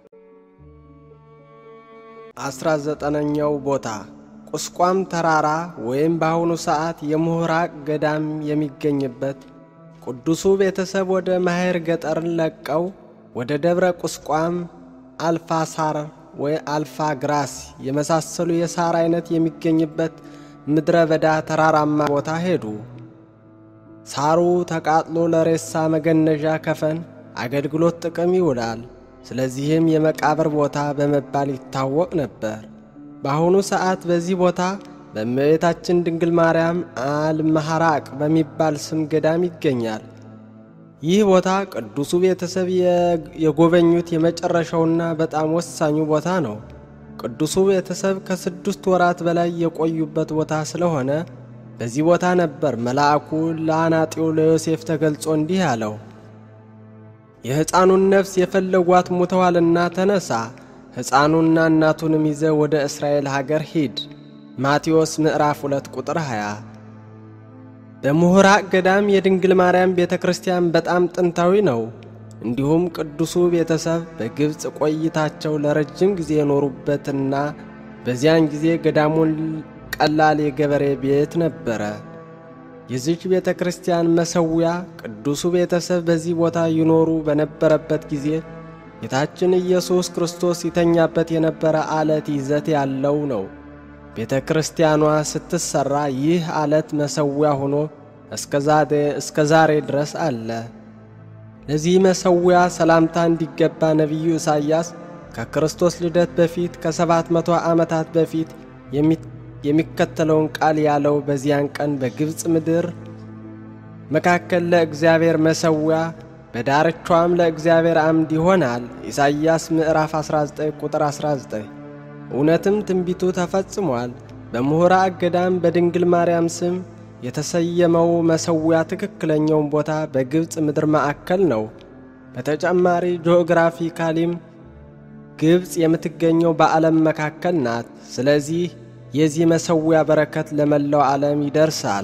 አስራ ዘጠነኛው ቦታ ቁስቋም ተራራ ወይም በአሁኑ ሰዓት የምሁራቅ ገዳም የሚገኝበት ቅዱሱ ቤተሰብ ወደ ማሄር ገጠርን ለቀው ወደ ደብረ ቁስቋም አልፋ ሳር ወይ አልፋ ግራስ የመሳሰሉ የሳር አይነት የሚገኝበት ምድረ በዳ ተራራማ ቦታ ሄዱ። ሳሩ ተቃጥሎ ለሬሳ መገነዣ ከፈን አገልግሎት ጥቅም ይውላል። ስለዚህም የመቃብር ቦታ በመባል ይታወቅ ነበር። በአሁኑ ሰዓት በዚህ ቦታ በእመቤታችን ድንግል ማርያም አልመሐራቅ በሚባል ስም ገዳም ይገኛል። ይህ ቦታ ቅዱሱ ቤተሰብ የጎበኙት የመጨረሻውና በጣም ወሳኙ ቦታ ነው። ቅዱሱ ቤተሰብ ከስድስት ወራት በላይ የቆዩበት ቦታ ስለሆነ በዚህ ቦታ ነበር መልአኩ ለአናጢው ለዮሴፍ ተገልጾ እንዲህ አለው፣ የሕፃኑን ነፍስ የፈለጓት ሙተዋልና ተነሳ፣ ሕፃኑና እናቱንም ይዘ ወደ እስራኤል ሀገር ሂድ። ማቴዎስ ምዕራፍ 2 ቁጥር 20። በምሁራቅ ገዳም የድንግል ማርያም ቤተ ክርስቲያን በጣም ጥንታዊ ነው። እንዲሁም ቅዱሱ ቤተሰብ በግብፅ ቆይታቸው ለረጅም ጊዜ የኖሩበትና በዚያን ጊዜ ገዳሙን ቀላል የገበሬ ቤት ነበረ። የዚች ቤተ ክርስቲያን መሠዊያ ቅዱሱ ቤተሰብ በዚህ ቦታ ይኖሩ በነበረበት ጊዜ ጌታችን ኢየሱስ ክርስቶስ ይተኛበት የነበረ አለት ይዘት ያለው ነው። ቤተ ክርስቲያኗ ስትሰራ ይህ አለት መሠዊያ ሆኖ እስከ ዛሬ ድረስ አለ። ለዚህ መሠዊያ ሰላምታ እንዲገባ ነቢዩ ኢሳይያስ ከክርስቶስ ልደት በፊት ከሰባት መቶ ዓመታት በፊት የሚከተለውን ቃል ያለው በዚያን ቀን በግብፅ ምድር መካከል ለእግዚአብሔር መሠዊያ በዳርቿም ለእግዚአብሔር አምድ ይሆናል። ኢሳይያስ ምዕራፍ 19 ቁጥር 19። እውነትም ትንቢቱ ተፈጽሟል። በምሁራቅ ገዳም በድንግል ማርያም ስም የተሰየመው መሠዊያ ትክክለኛውን ቦታ በግብፅ ምድር ማዕከል ነው። በተጨማሪ ጂኦግራፊካሊም ግብፅ የምትገኘው በዓለም መካከል ናት። ስለዚህ የዚህ መሠዊያ በረከት ለመላው ዓለም ይደርሳል።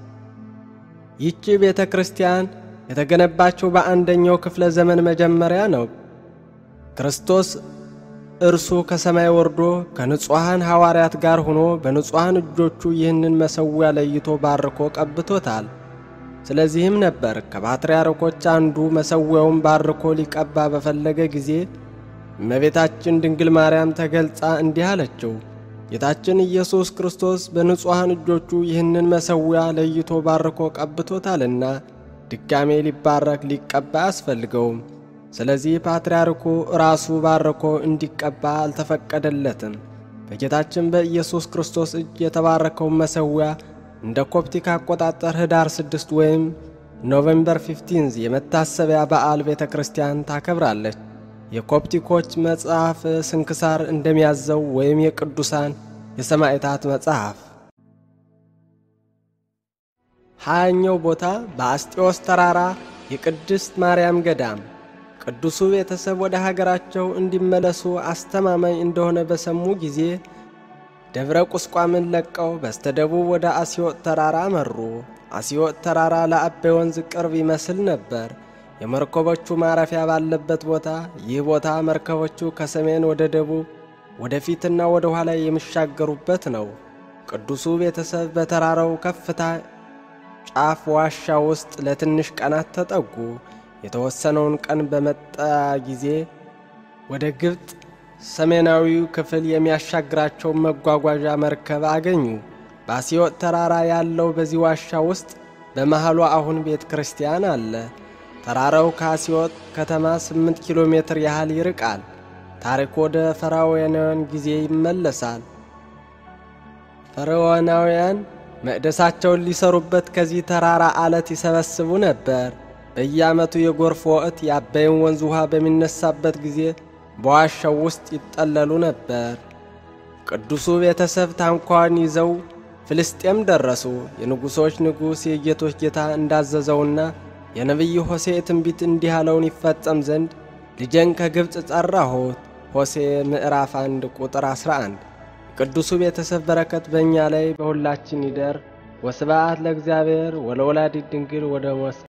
ይቺ ቤተ ክርስቲያን የተገነባችው በአንደኛው ክፍለ ዘመን መጀመሪያ ነው። ክርስቶስ እርሱ ከሰማይ ወርዶ ከንጹሐን ሐዋርያት ጋር ሆኖ በንጹሐን እጆቹ ይህንን መሠዊያ ለይቶ ባርኮ ቀብቶታል። ስለዚህም ነበር ከፓትርያርኮች አንዱ መሠዊያውን ባርኮ ሊቀባ በፈለገ ጊዜ እመቤታችን ድንግል ማርያም ተገልጻ እንዲህ አለችው፣ ጌታችን ኢየሱስ ክርስቶስ በንጹሐን እጆቹ ይህንን መሠዊያ ለይቶ ባርኮ ቀብቶታልና ድጋሜ ሊባረክ ሊቀባ አያስፈልገውም። ስለዚህ ፓትርያርኩ ራሱ ባርኮ እንዲቀባ አልተፈቀደለትም። በጌታችን በኢየሱስ ክርስቶስ እጅ የተባረከውን መሠዊያ እንደ ኮፕቲክ አቆጣጠር ኅዳር 6 ወይም ኖቬምበር 15 የመታሰቢያ በዓል ቤተ ክርስቲያን ታከብራለች። የኮፕቲኮች መጽሐፍ ስንክሳር እንደሚያዘው ወይም የቅዱሳን የሰማዕታት መጽሐፍ። ሀያኛው ቦታ በአስጢዮስ ተራራ የቅድስት ማርያም ገዳም። ቅዱሱ ቤተሰብ ወደ ሀገራቸው እንዲመለሱ አስተማማኝ እንደሆነ በሰሙ ጊዜ ደብረ ቁስቋምን ለቀው በስተደቡብ ወደ አስዮጥ ተራራ መሩ። አስዮጥ ተራራ ለአባይ ወንዝ ቅርብ ይመስል ነበር። የመርከቦቹ ማረፊያ ባለበት ቦታ ይህ ቦታ መርከቦቹ ከሰሜን ወደ ደቡብ ወደፊትና ወደ ኋላ የሚሻገሩበት ነው። ቅዱሱ ቤተሰብ በተራራው ከፍታ ጫፍ ዋሻ ውስጥ ለትንሽ ቀናት ተጠጉ። የተወሰነውን ቀን በመጣ ጊዜ ወደ ግብፅ ሰሜናዊው ክፍል የሚያሻግራቸውን መጓጓዣ መርከብ አገኙ። በአስዮጥ ተራራ ያለው በዚህ ዋሻ ውስጥ በመሃሉ አሁን ቤተ ክርስቲያን አለ። ተራራው ከአስዮጥ ከተማ ስምንት ኪሎ ሜትር ያህል ይርቃል። ታሪክ ወደ ፈርዖናውያን ጊዜ ይመለሳል። ፈርዖናውያን መቅደሳቸውን ሊሰሩበት ከዚህ ተራራ አለት ይሰበስቡ ነበር። በየዓመቱ የጎርፍ ወቅት የአባይን ወንዝ ውሃ በሚነሳበት ጊዜ በዋሻው ውስጥ ይጠለሉ ነበር። ቅዱሱ ቤተሰብ ታንኳን ይዘው ፍልስጤም ደረሱ። የንጉሶች ንጉሥ የጌቶች ጌታ እንዳዘዘውና የነቢዩ ሆሴ ትንቢት እንዲህ ያለውን ይፈጸም ዘንድ ልጄን ከግብፅ ጠራሁት። ሆሴ ምዕራፍ 1 ቁጥር 11። የቅዱሱ ቤተሰብ በረከት በእኛ ላይ በሁላችን ይደር። ወስብሐት ለእግዚአብሔር ወለወላዲት ድንግል ወደ